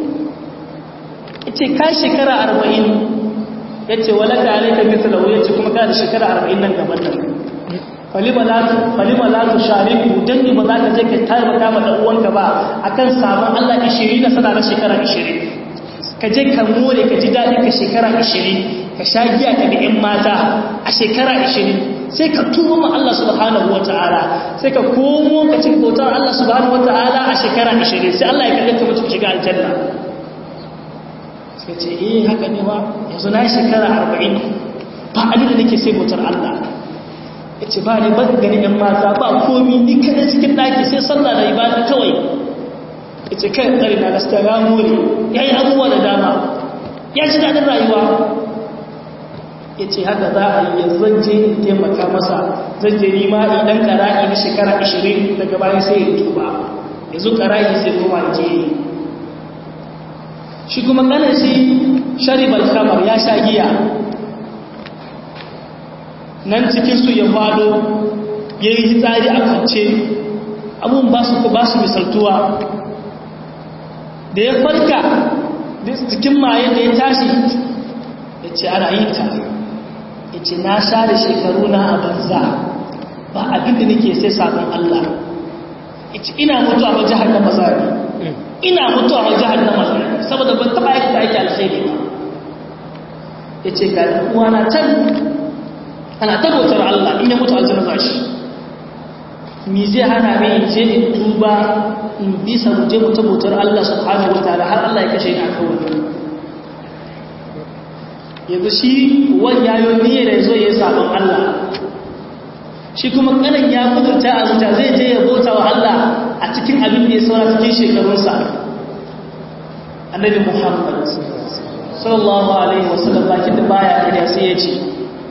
ya ce ka shekara arba'in ya ce walaka alaika mithlahu ya ce kuma ka da shekara arba'in nan gaban nan falima la tu shariku dan ni ba za ka je ka taimaka ma dan uwanka ba akan sabon Allah 20 na sana na shekara 20 ka je ka more ka ji dadi ka shekara 20 ka sha giya ka ga ƴan mata a shekara 20 sai ka tuba ma Allah subhanahu wataala sai ka komo ka ci bautar Allah subhanahu wataala a shekara 20 sai Allah ya kalle ka mutu shiga aljanna sai ce eh haka ne ba yanzu na shekara 40 ba abin da nake sai bautar Allah ya ce ba ne ba gani ‘yan mata ba komi ni kada cikin ɗaki sai sallah da ibada kawai ya ce kai tsari na gaskiya ya more ya yi abubuwa da dama ya ji daɗin rayuwa ya ce haka za a yi zan je in taimaka masa zan je nima idan ƙara'i na shekara 20 daga bayan sai ya tuba yanzu ƙara'i sai kuma je shi kuma ƙanan shi sharibal kamar ya sha giya nan cikinsu ya fado ya yi hitsari a kance abun ba su ba su misaltuwa da ya farka cikin maye da ya tashi ya ce ana yi ta ya ce na sha da shekaru na a banza ba abinda nake sai sabon Allah ya ce ina mutu a jihar na mazari ina mutu a jihar na mazari saboda ban taɓa yake da ake alkhairi ba ya ce ga uwana can ana tabbatar Allah in ya mutu aljanna za shi mi zai hana mai in je in tuba in bisa mu je mu tabbatar Allah subhanahu wataala har Allah ya kashe ni akan wannan yanzu shi wani yayo niyyar da zo ya sabon Allah shi kuma kanan ya kudurta a zuciya zai je ya bauta wa Allah a cikin abin da ya saura cikin shekarunsa annabi Muhammad sallallahu alaihi wasallam bakin da baya kariya sai ya ce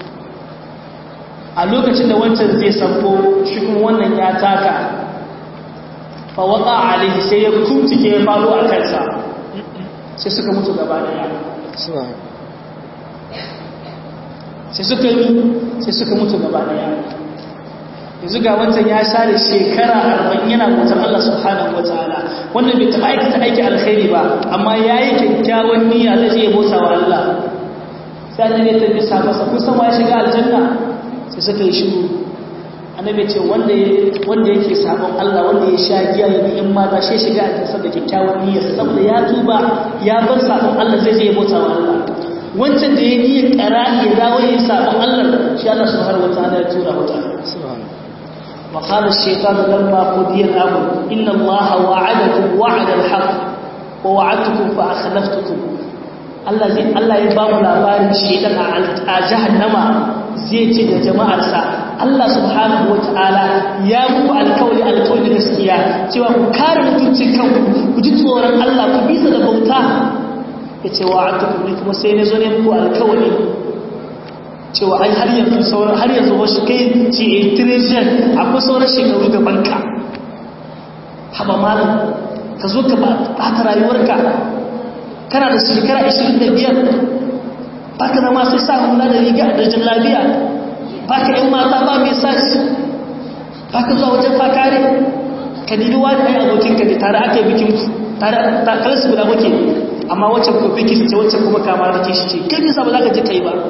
a lokacin da wancan zai sabko shi kuma wannan ya taka fa waka alaihi sai ya kumtike ya faru a kansa sai suka mutu gaba daya sai suka yi sai suka mutu gaba daya yanzu ga wancan ya share shekara arba'in yana bautar Allah subhanahu wa ta'ala wannan bai taɓa aikata aiki alkhairi ba amma ya yi kyakkyawan niyya zai je ya bauta wa Allah sai ne ta bisa masa kun san wa ya shiga aljanna sai suka yi shiru annabi ce wanda wanda yake sabon Allah wanda ya sha giya ya bi in mata shi shiga a kasar da kyakkyawan niyyar saboda ya tuba ya bar sabon Allah zai je ya bauta wa Allah wancan da ya niyyar qarani ya dawo ya sabon Allah shi Allah subhanahu wataala ya tura wata subhanahu wa qala ash-shaytanu lamma qudiya al-amr inna Allah wa'adakum wa'ada al-haqq wa wa'adtukum fa akhlaftukum Allah zai Allah ya ba mu labarin shedan a jahannama zai ce da jama'arsa Allah subhanahu wata'ala ya muku alkawali alkawali gaskiya cewa ku kare mutuncin kanku ku ji tsoron Allah ku bisa da bauta ya ce wa atukum ni kuma sai na zo ne muku alkawali cewa ai har yanzu sauran har yanzu wasu kai ce a treasure akwai sauran shekaru gaban ka haba malam ka zo ka bata rayuwarka kana da shekara 25 baka zama sai sa hula da riga da jallabiya baka yan mata ba mai sa shi baka zuwa wajen fakare ka nini wani ɗaya abokinka ne tare aka yi bikin tare takalarsu guda muke amma wacce ko biki ce wacce kuma kama da ke shi ce kai nisa ba za ka je ka yi ba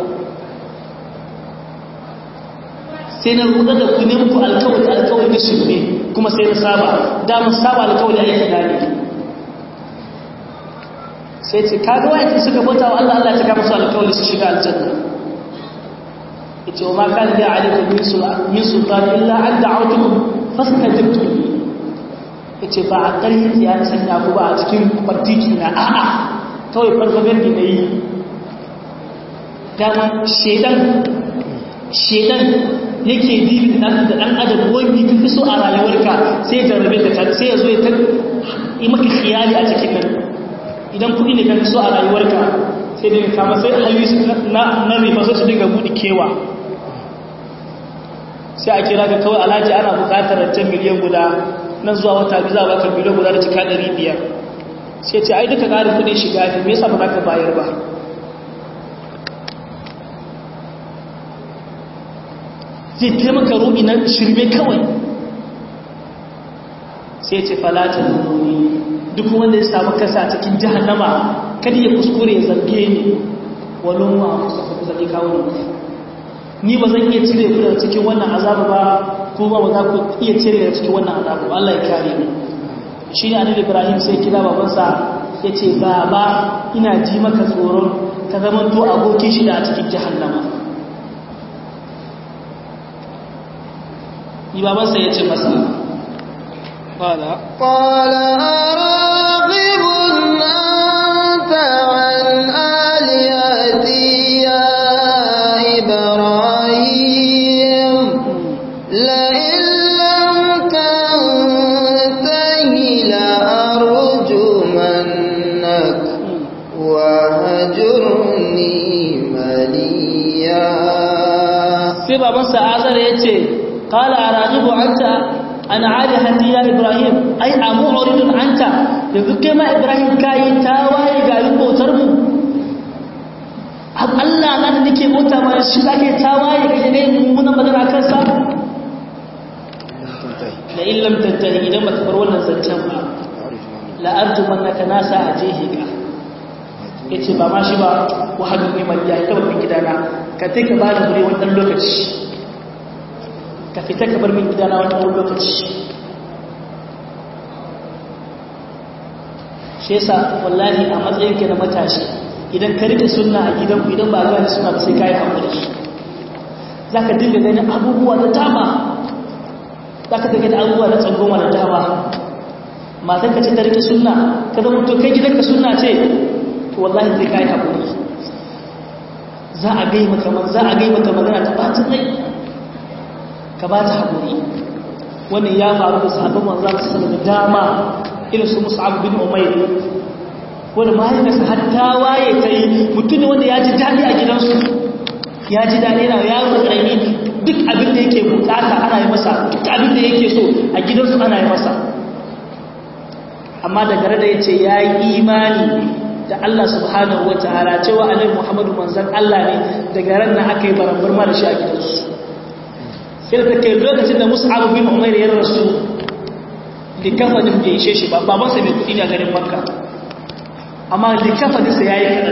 sai na ruɗa da ku ne muku alkawari alkawari na shirme kuma sai na saba damar saba alkawari aiki da ne sai ce kaga wayan suka bauta wa Allah Allah ya taka musu alƙawari su shiga aljanna yace wa ma kana li alaikum min sultan min sultan illa an da'awtukum fastajabtum li yace ba a ƙarfi ya sanya ku ba a cikin kwartiki na a'a kawai farfagar da nayi dama shedan shedan yake dibin dan da dan adam wani kafi so a rayuwarka sai ya rabe ka sai ya zo ya ta yi maka khiyali a cikin nan idan kuɗi ne kafi so a rayuwarka sai daga kama sai hanyoyi na na riba sai su dinga buɗe kewa sai a kira ka kawai alhaji ana buƙatar rancen miliyan guda nan zuwa wata biyu za a baka miliyan guda da cika ɗari biyar sai ce ai duka ƙarin kuɗin shiga ne me yasa ba za ka bayar ba zai taimaka ruɗi na shirme kawai sai ce falata nuni duk wanda ya samu kasa cikin jahannama kada ya kuskure ya zarge ni walon wa kusa ku zaɓi kawo ni ba zan iya cire ku daga cikin wannan azabu ba ko ba za ku iya cire daga cikin wannan azabu Allah ya kare mu shi ne annabi Ibrahim sai kira babansa ya ce baba ina ji maka tsoron ka zama to abokin shi da a cikin jahannama ni babansa ya ce masa qala qala araghib anta an alihati ya ibrahim la in lam tantahi la arjumannak wa hajurni maliya sai babansa azar ya ce قال أراغب أنت أنا عالهتي يا إبراهيم أي أمعرض أنت يذكر ما إبراهيم كاي تاواي قالوا بوترمو har Allah na da nake mota ma shi zake tawaye ga ne mummunan magana kan sa la illam tantahi idan baka bar wannan zancen ba la arjumannaka nasa ajehi ka yace ba ma shi ba wa hadu ne mai ya ta babban gidana ka take ba da gure wannan lokaci ka fita ka bar min gidana wannan lokaci shi yasa wallahi a matsayin ka na matashi idan ka rike sunna a gidanku idan ba gane suna ba sai kai hakuri zaka dinga ganin abubuwa da dama zaka dinga ganin abubuwa da tsangoma da dama matan ka ce ta rike sunna ka zama to kai gidanka sunna ce to wallahi sai kai hakuri za a gai maka za a gai maka magana ta bacin rai ka ba ta haƙuri wannan ya faru da sahabban manzan su da dama irin su musa'ab bin umair wanda mahaifinsa har ta waye ta yi mutum ne wanda ya ji daɗi a gidansu ya ji daɗi na yaro ƙarami duk abin da yake bukata ana yi masa duk abin da yake so a gidansu ana yi masa amma da gare da ya ce ya yi imani da Allah subhanahu wa ta'ala cewa alai muhammadu manzan Allah ne daga ran na aka yi barambar ma da shi a gidansu sai da kai lokacin da mus'ab bin umair ya rasu likafanin bai ishe shi ba babansa mai kudi ne a garin makka amma likafanin sa yayi kadan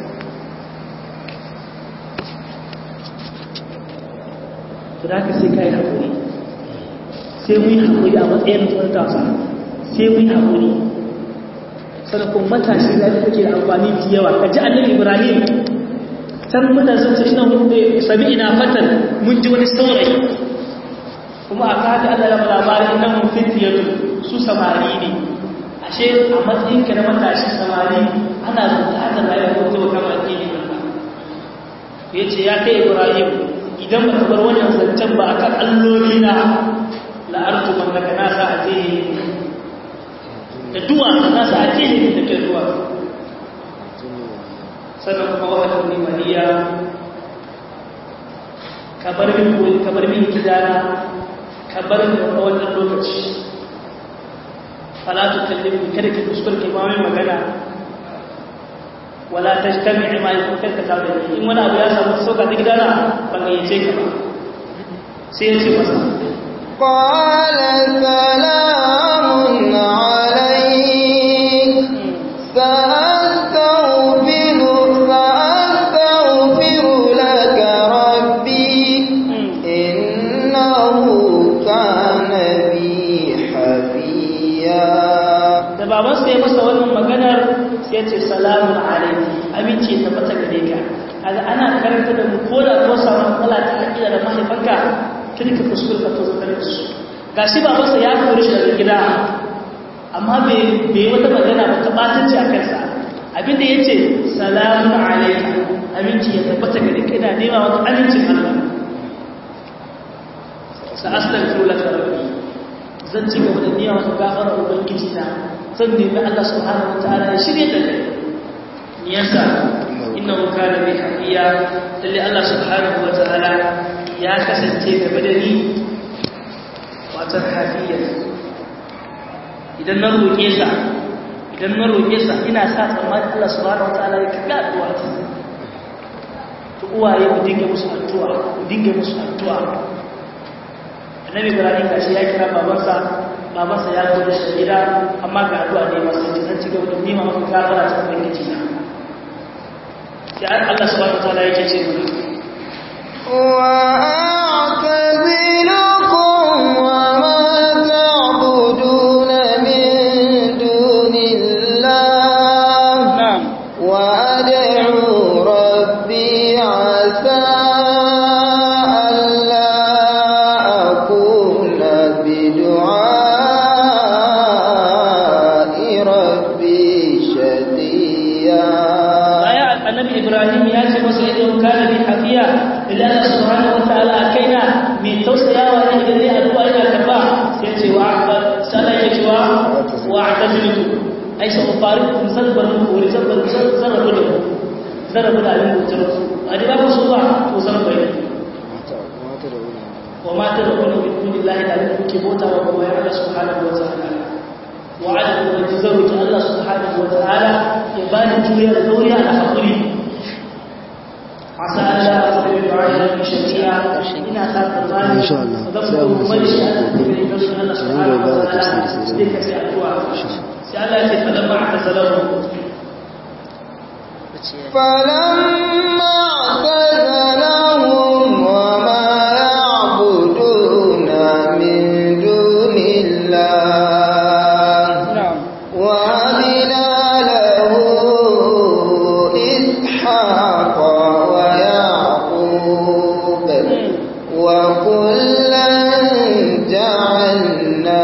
to da ka sai kai hakuri sai mu yi hakuri a matsayin mutum tasa sai mu yi hakuri sanakon matashi da take da amfani da yawa ka ji annabi ibrahim can mutane sun ce ina hunde sabi ina fatan mun ji wani saurayi kuma a kaji Allah ya labarin ina mun fitiyatu su samari ne ashe a matsayin ka na matashi samari ana buƙatar rayuwar mutum kamar addini Allah ya ce ya kai Ibrahim idan ba ka bar wannan zancen ba akan alloli na la'artu man daga nasa a tehe da duwa nasa a tehe da ke duwa sannan kuma wata nimaniya kabar min koyi kabar min gidana kabar min a wannan lokaci falatu kallimu kada ki kuskure ki mamin magana wala tajtami ma yakun ka tare da in wani abu ya samu sauka ta gidana ban ga yace ka ba sai ya ce masa قال سلام عليك سأستغفر سأستغفر لك ربي إنه كان بي حفيا da babansa ya masa wannan maganar sai sai ce salamun alaikum aminci ya tabbata gare ka kaga ana karanta da mu ko da ko samu matsala ta akida da mahaifanka kin ka kuskure ka tozo kare su gashi babansa ya kore shi daga gida amma bai bai wata magana ba ta batanci a kansa abinda yace salamun alaikum aminci ya tabbata gare ka ina nema maka amincin Allah sa astaghfiru laka rabbi zan ci gaba da nema maka gafara ubangiji na zan nemi Allah subhanahu wataala ya shirye da kai me yasa innahu kana bi hafiya lalle Allah subhanahu wataala ya kasance gaba da ni wata hafiya idan na roƙe sa idan na roƙe sa ina sa tsammanin Allah subhanahu wataala ya kaga addu'a ta to uwaye ku dinga musu addu'a ku dinga musu addu'a annabi ibrahim gashi ya kira babansa babansa ya zo da shi gida amma ga addu'a ne masu ji zan ci gaba da nima maka gafara ta ubangiji na sai Allah subhanahu wataala yake ce mu وأعتزلكم وما تعبدون من دون الله na'am وأدعو ربي عسى ألا أكون بدعاء ربي شقيا aya annabi ibrahim ya ce masa idan kana bi hafiya illa Allah subhanahu wataala kaina mai tausayawa ne idan zai addu'a ina karba sai ce wa sai ya ce wa wa atazilu ai sai farikum salbar mu wuri salbar sarrafu da mu sarrafu da abin mutum a da ba su ba to san bai wa ma ta rabbuna bi dunillahi da abin kuke bota wa kuma ya Allah subhanahu wataala وعدم وتزوج الله سبحانه وتعالى يبان جوية الدورية على حقري عسى ألا أصبر بعيدا من شريعة إن أخاف الظالم إن شاء الله. وذكر مجلس أن تبين نفس الله سبحانه سنقول بعد وتعالى تفسير سيدنا. ذلك سيأتوا سألا فلما اعتزلهم فلما اعتزلهم وما يعبدون من دون الله نعم وهبنا له إسحاق ويعقوب وكلا جعلنا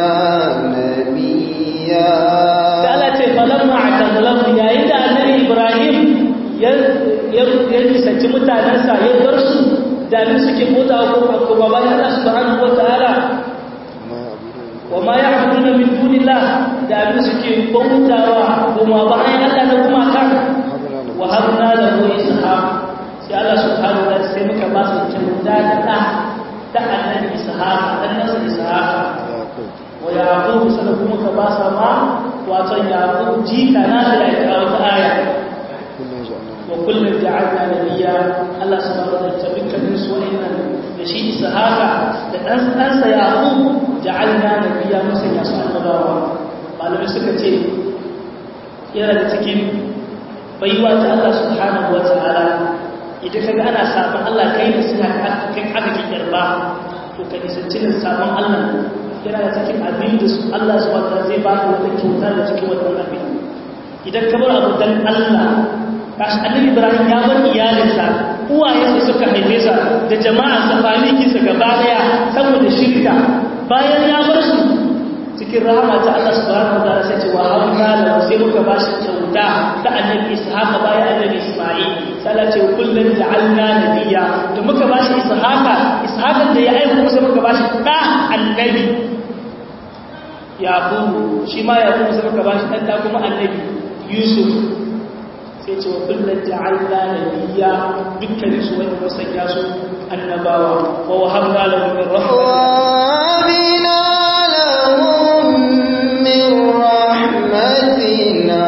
نبيا da Allah ce falamma atazalahu yayin da annabi Ibrahim ya ya ya nisanci mutanensa ya bar su da abin suke bota ko ko ba bayan Allah subhanahu wataala wa ma ya'buduna min dunillah da abin suke bautawa kuma bayan Allah da kuma kan wa habna lahu ishaq sai Allah subhanahu wataala sai muka ba su kyauta da da ta annabi ishaq dan nasa ishaq wa yaqub sai kuma ka ba sa ma wato yaqub jika na da ya wata aya wa kullum ja'alna nabiyya Allah subhanahu wa ta'ala dukkanin su wa'annan da shi ishaqa da dan ɗansa yaqub ja'alna nabiyya musa ya su annabawa malamai suka ce yana da cikin baiwa ta Allah subhanahu wa ta'ala idan kaga ana sabon Allah kai ne suna kai aka ki karba to ka nisanci da sabon Allah yana da cikin abin da Allah subhanahu wa ta'ala zai baka wata kyauta da cikin wannan abin idan ka bar abu dan Allah kashi annabi ibrahim ya bar iyalinsa uwayensa suka haife sa da jama'arsa famikinsa gaba daya saboda shirka bayan ya bar su cikin rahama ta Allah subhanahu wa ta'ala sai ce wa habna lahu sai muka ba shi kyauta ta annabi ishaqa bayan annabi isma'il sai Allah ce kullun ja'alna nabiyya da muka ba shi ishaqa ishaqan da ya aika sai muka ba shi da annabi yaqub shi ma yaqub sai muka ba shi dan da kuma annabi yusuf sai ce wa kullum ja'alna nabiyya dukkan su wani musanya su annabawa wa wahabna lahum min rahmatina وهبنا لهم من رحمتنا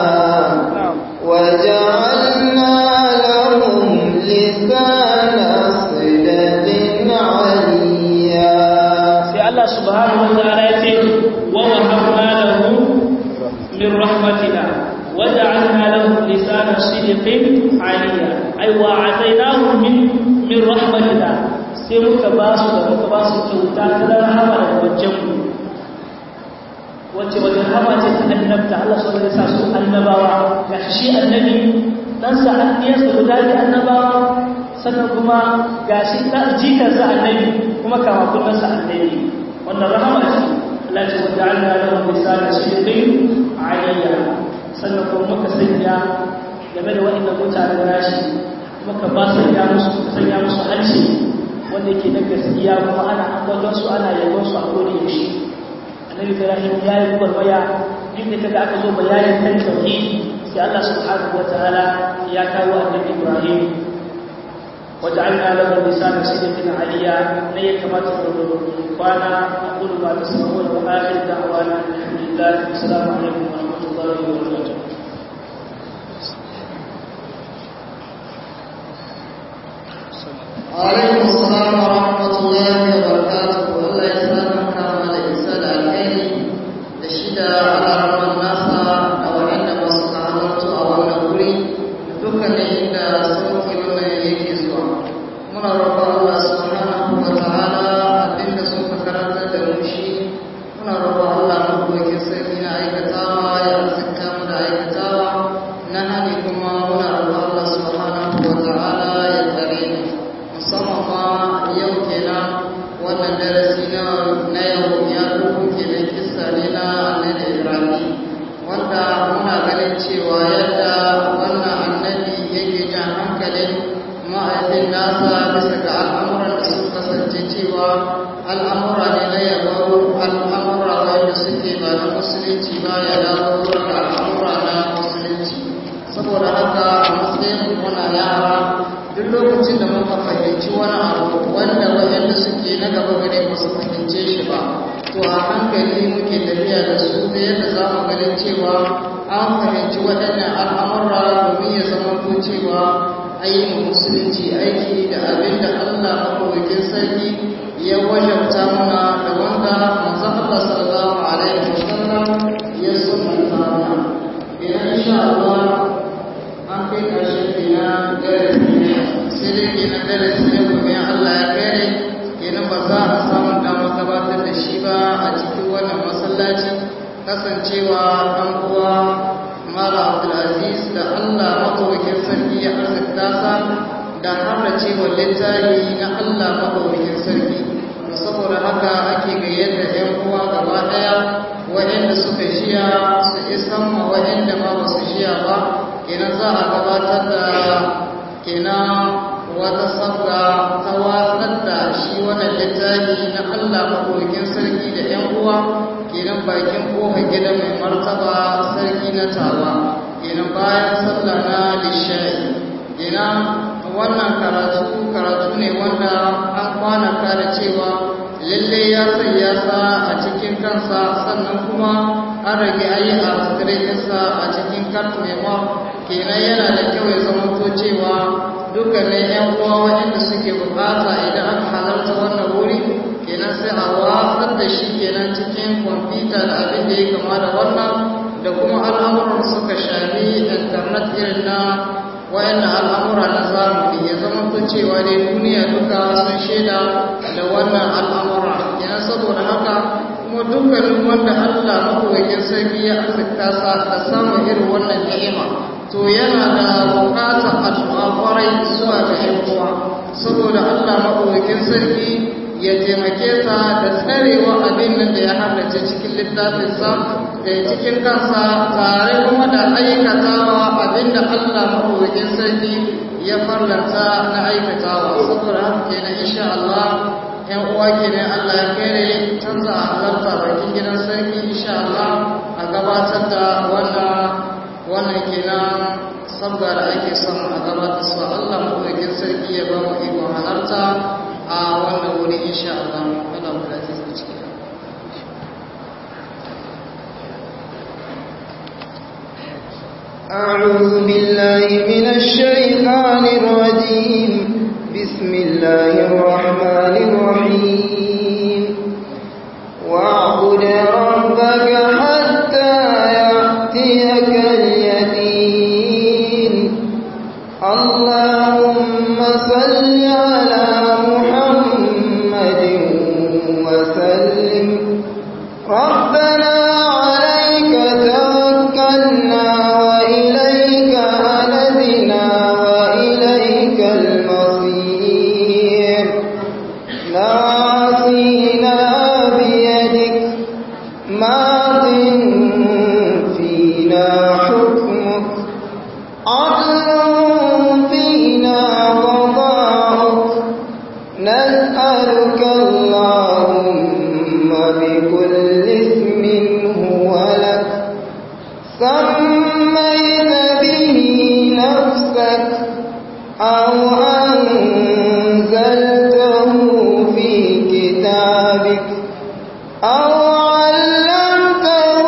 وجعلنا لهم لسان صدق عليا sai Allah subhanahu wa ta'ala ya ce wa wahabna lahum min rahmatina وجعلنا لهم لسان صدق عليا أي وعطيناهم من من رحمتنا sai muka ba su da muka ba su kyauta ta rahama da wajen mu wacce wajen hama ce ta annabta Allah su da sa su annabawa ga shi annabi dan sa anniyarsa guda bi annabawa sannan kuma ga shi dan jikarsa annabi kuma kama kullun sa annabi wannan rahama ce Allah ce waja'alna lahum lisana sidqin aliyya sannan kuma muka sanya game da waɗanda mutane rashi muka ba su ya musu muka sanya musu hanci wanda yake na gaskiya kuma ana ambaton su ana yabon su a kodin yaushe annabi ibrahim ya yi gwarmaya duk da kaga aka zo bayanin kan tauhidi sai Allah subhanahu wataala ya kawo annabi ibrahim وجعلنا له لسان صدق عليا لا كما تقولون وانا اقول ما تسمعون واخر دعوانا الحمد لله والسلام عليكم ورحمه الله وبركاته وعليكم السلام ورحمة الله وبركاته الله يسلمك كما الإنسان الخير لشدة على رب الناس أو عند مصلحته أو النبوري dukkanin inda sauki wannan yake zuwa muna roƙon Allah subhanahu wa ta'ala abinda sun ka karanta da mu shi muna roƙon Allah mabuwakin sarki na aikatawa ya arzikta mu da aikatawa na hani kuma muna roƙon Allah subhanahu wa ta'ala ya tsare mu musamman ma yau kenan wannan darasi na na yau ya dubu kenan kissa ne na annabi Ibrahim wanda muna ganin cewa yadda wannan annabi yake jan hankalin ma'aikin nasa bisa ga al'amuran da suka kasance cewa al'amura ne na yabo al'amura wanda suke ba na musulunci ba ya dawo daga al'amura na musulunci saboda haka a matsayin muna yara duk lokacin da muka fahimci wani abu wanda waɗanda suke na gaba gare ba su fahimce shi ba to a hankali muke tafiya da su da yadda za mu ganin cewa an fahimci waɗannan al'amura domin ya zama ko cewa ayyukan musulunci aiki da abin da Allah maɗaukakin sarki ya wajabta mana da wanda manzon Allah sallallahu alaihi wasallam ya sunnanta mana idan insha Allah an kai ƙarshen kenan darasi ne sai dai kenan darasi ne kuma Allah ya kare kenan ba za a samu damar gabatar da shi ba a cikin wannan masallaci kasancewa ɗan uwa mala abdulaziz da allah maɗaukakin sarki ya arzikta sa da harda cewa littafi na allah maɗaukakin sarki saboda haka ake gayyata yan uwa gaba ɗaya waɗanda suka shiya su isan ma waɗanda ma ba su shiya ba kenan za a gabatar da kenan wata sabga ta watsar da shi wannan littafi na Allah maɗaukin sarki da ‘yan uwa kenan bakin ƙofar gida mai martaba sarki na tawa kenan bayan sallah na lishai kenan wannan karatu karatu ne wanda an kwanaka da cewa lalle ya sanya sa a cikin kansa sannan kuma an rage ayi a sa a cikin kartu kenan yana da kyau ya zama to cewa dukkanin yan uwa waɗanda suke bukata idan aka halarta wannan wuri kenan sai a watsar da shi kenan cikin kwamfuta da abin da ya kama da wannan da kuma al'amuran suka shafi internet irin na wayannan al'amura na zamani ya zama to cewa dai duniya duka sun shaida da wannan al'amura kenan saboda haka kuma dukkanin wanda Allah maɗaukakin sarki ya arzikta sa da samun irin wannan ni'ima to yana da bukatar addu'a kwarai zuwa ga ‘yan uwa saboda Allah maɗaukakin sarki ya taimake sa da tsarewa abin nan da ya halarci cikin littafinsa da cikin kansa tare kuma da aikatawa abin da Allah maɗaukakin sarki ya farlanta na aikatawa saboda haka kenan insha Allah ‘yan uwa kenan Allah ya kere canza a halarta bakin gidan sarki insha Allah a gabatar da wannan wannan kenan sabga da ake son a gabatar su Allah maɗaukakin sarki ya ba mu ikon halarta a wannan wuri insha Allah Allah mu lafi su ciki أعوذ بالله من الشيطان الرجيم بسم الله الرحمن الرحيم واعبد ربك حتى يأتيك اليقين اللهم صل على محمد وسلم ربنا ناصينا بيدك ماض فينا حكمك عدل فينا قضاؤك نسألك اللهم بكل اسم هو لك سميت به نفسك أو أنزلته في كتابك أو علمته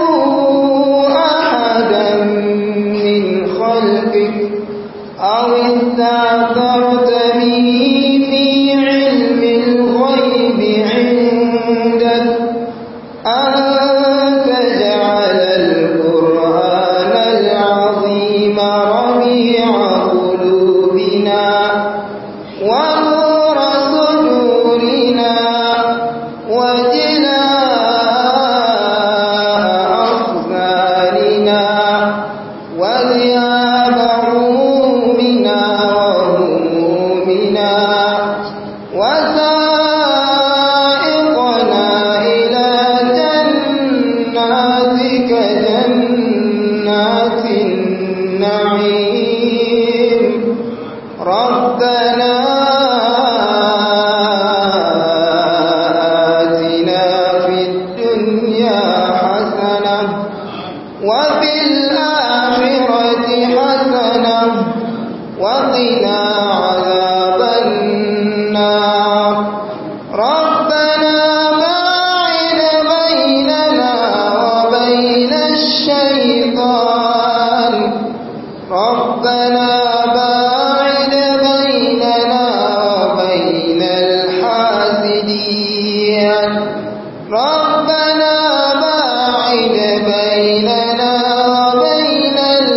أحدا من خلقك أو استعثرت به في علم الغيب عندك أن تجعل القرآن العظيم ربيع قلوبنا ونور صدورنا وجلاء أحزاننا وذياب همومنا وهمومنا وسائقنا إلى جناتك جنات النعيم ربنا آتنا في الدنيا حسنة وفي الآخرة حسنة وقنا عذاب النار ربنا باعد بيننا وبين الشيطان ربنا باعد بيننا وبين الحاسدين ربنا باعد بيننا وبين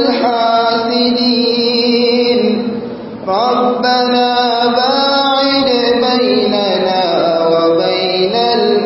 الحاسدين ربنا باعد بيننا وبين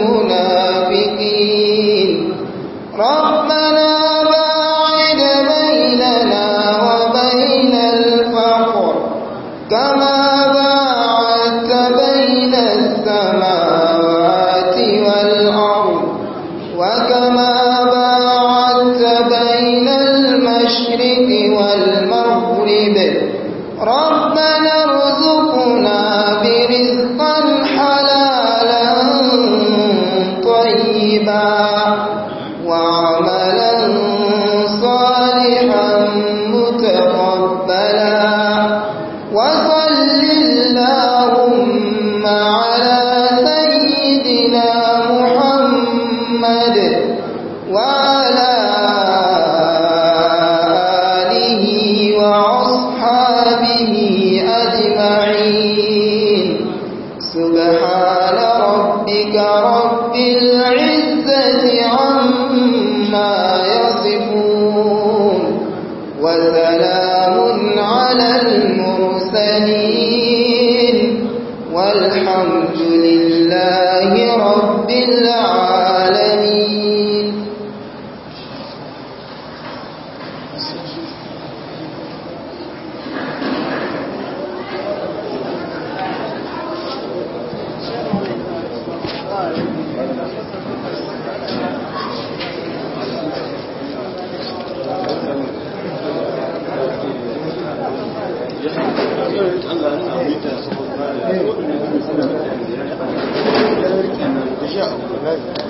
المنافقين ربنا باعد بيننا وبين الفقر كما باعدت بين السماوات والأرض وكما باعدت بين المشرق والمغرب ربنا ارزقنا برزقا حلالا طيبا وعملا صالحا متقبلا وصل اللهم على سيدنا محمد وعلى آله وأصحابه أجمعين سبحان ربك رب العزة عما يصفون وسلام على المرسلين والحمد لله رب العالمين Allah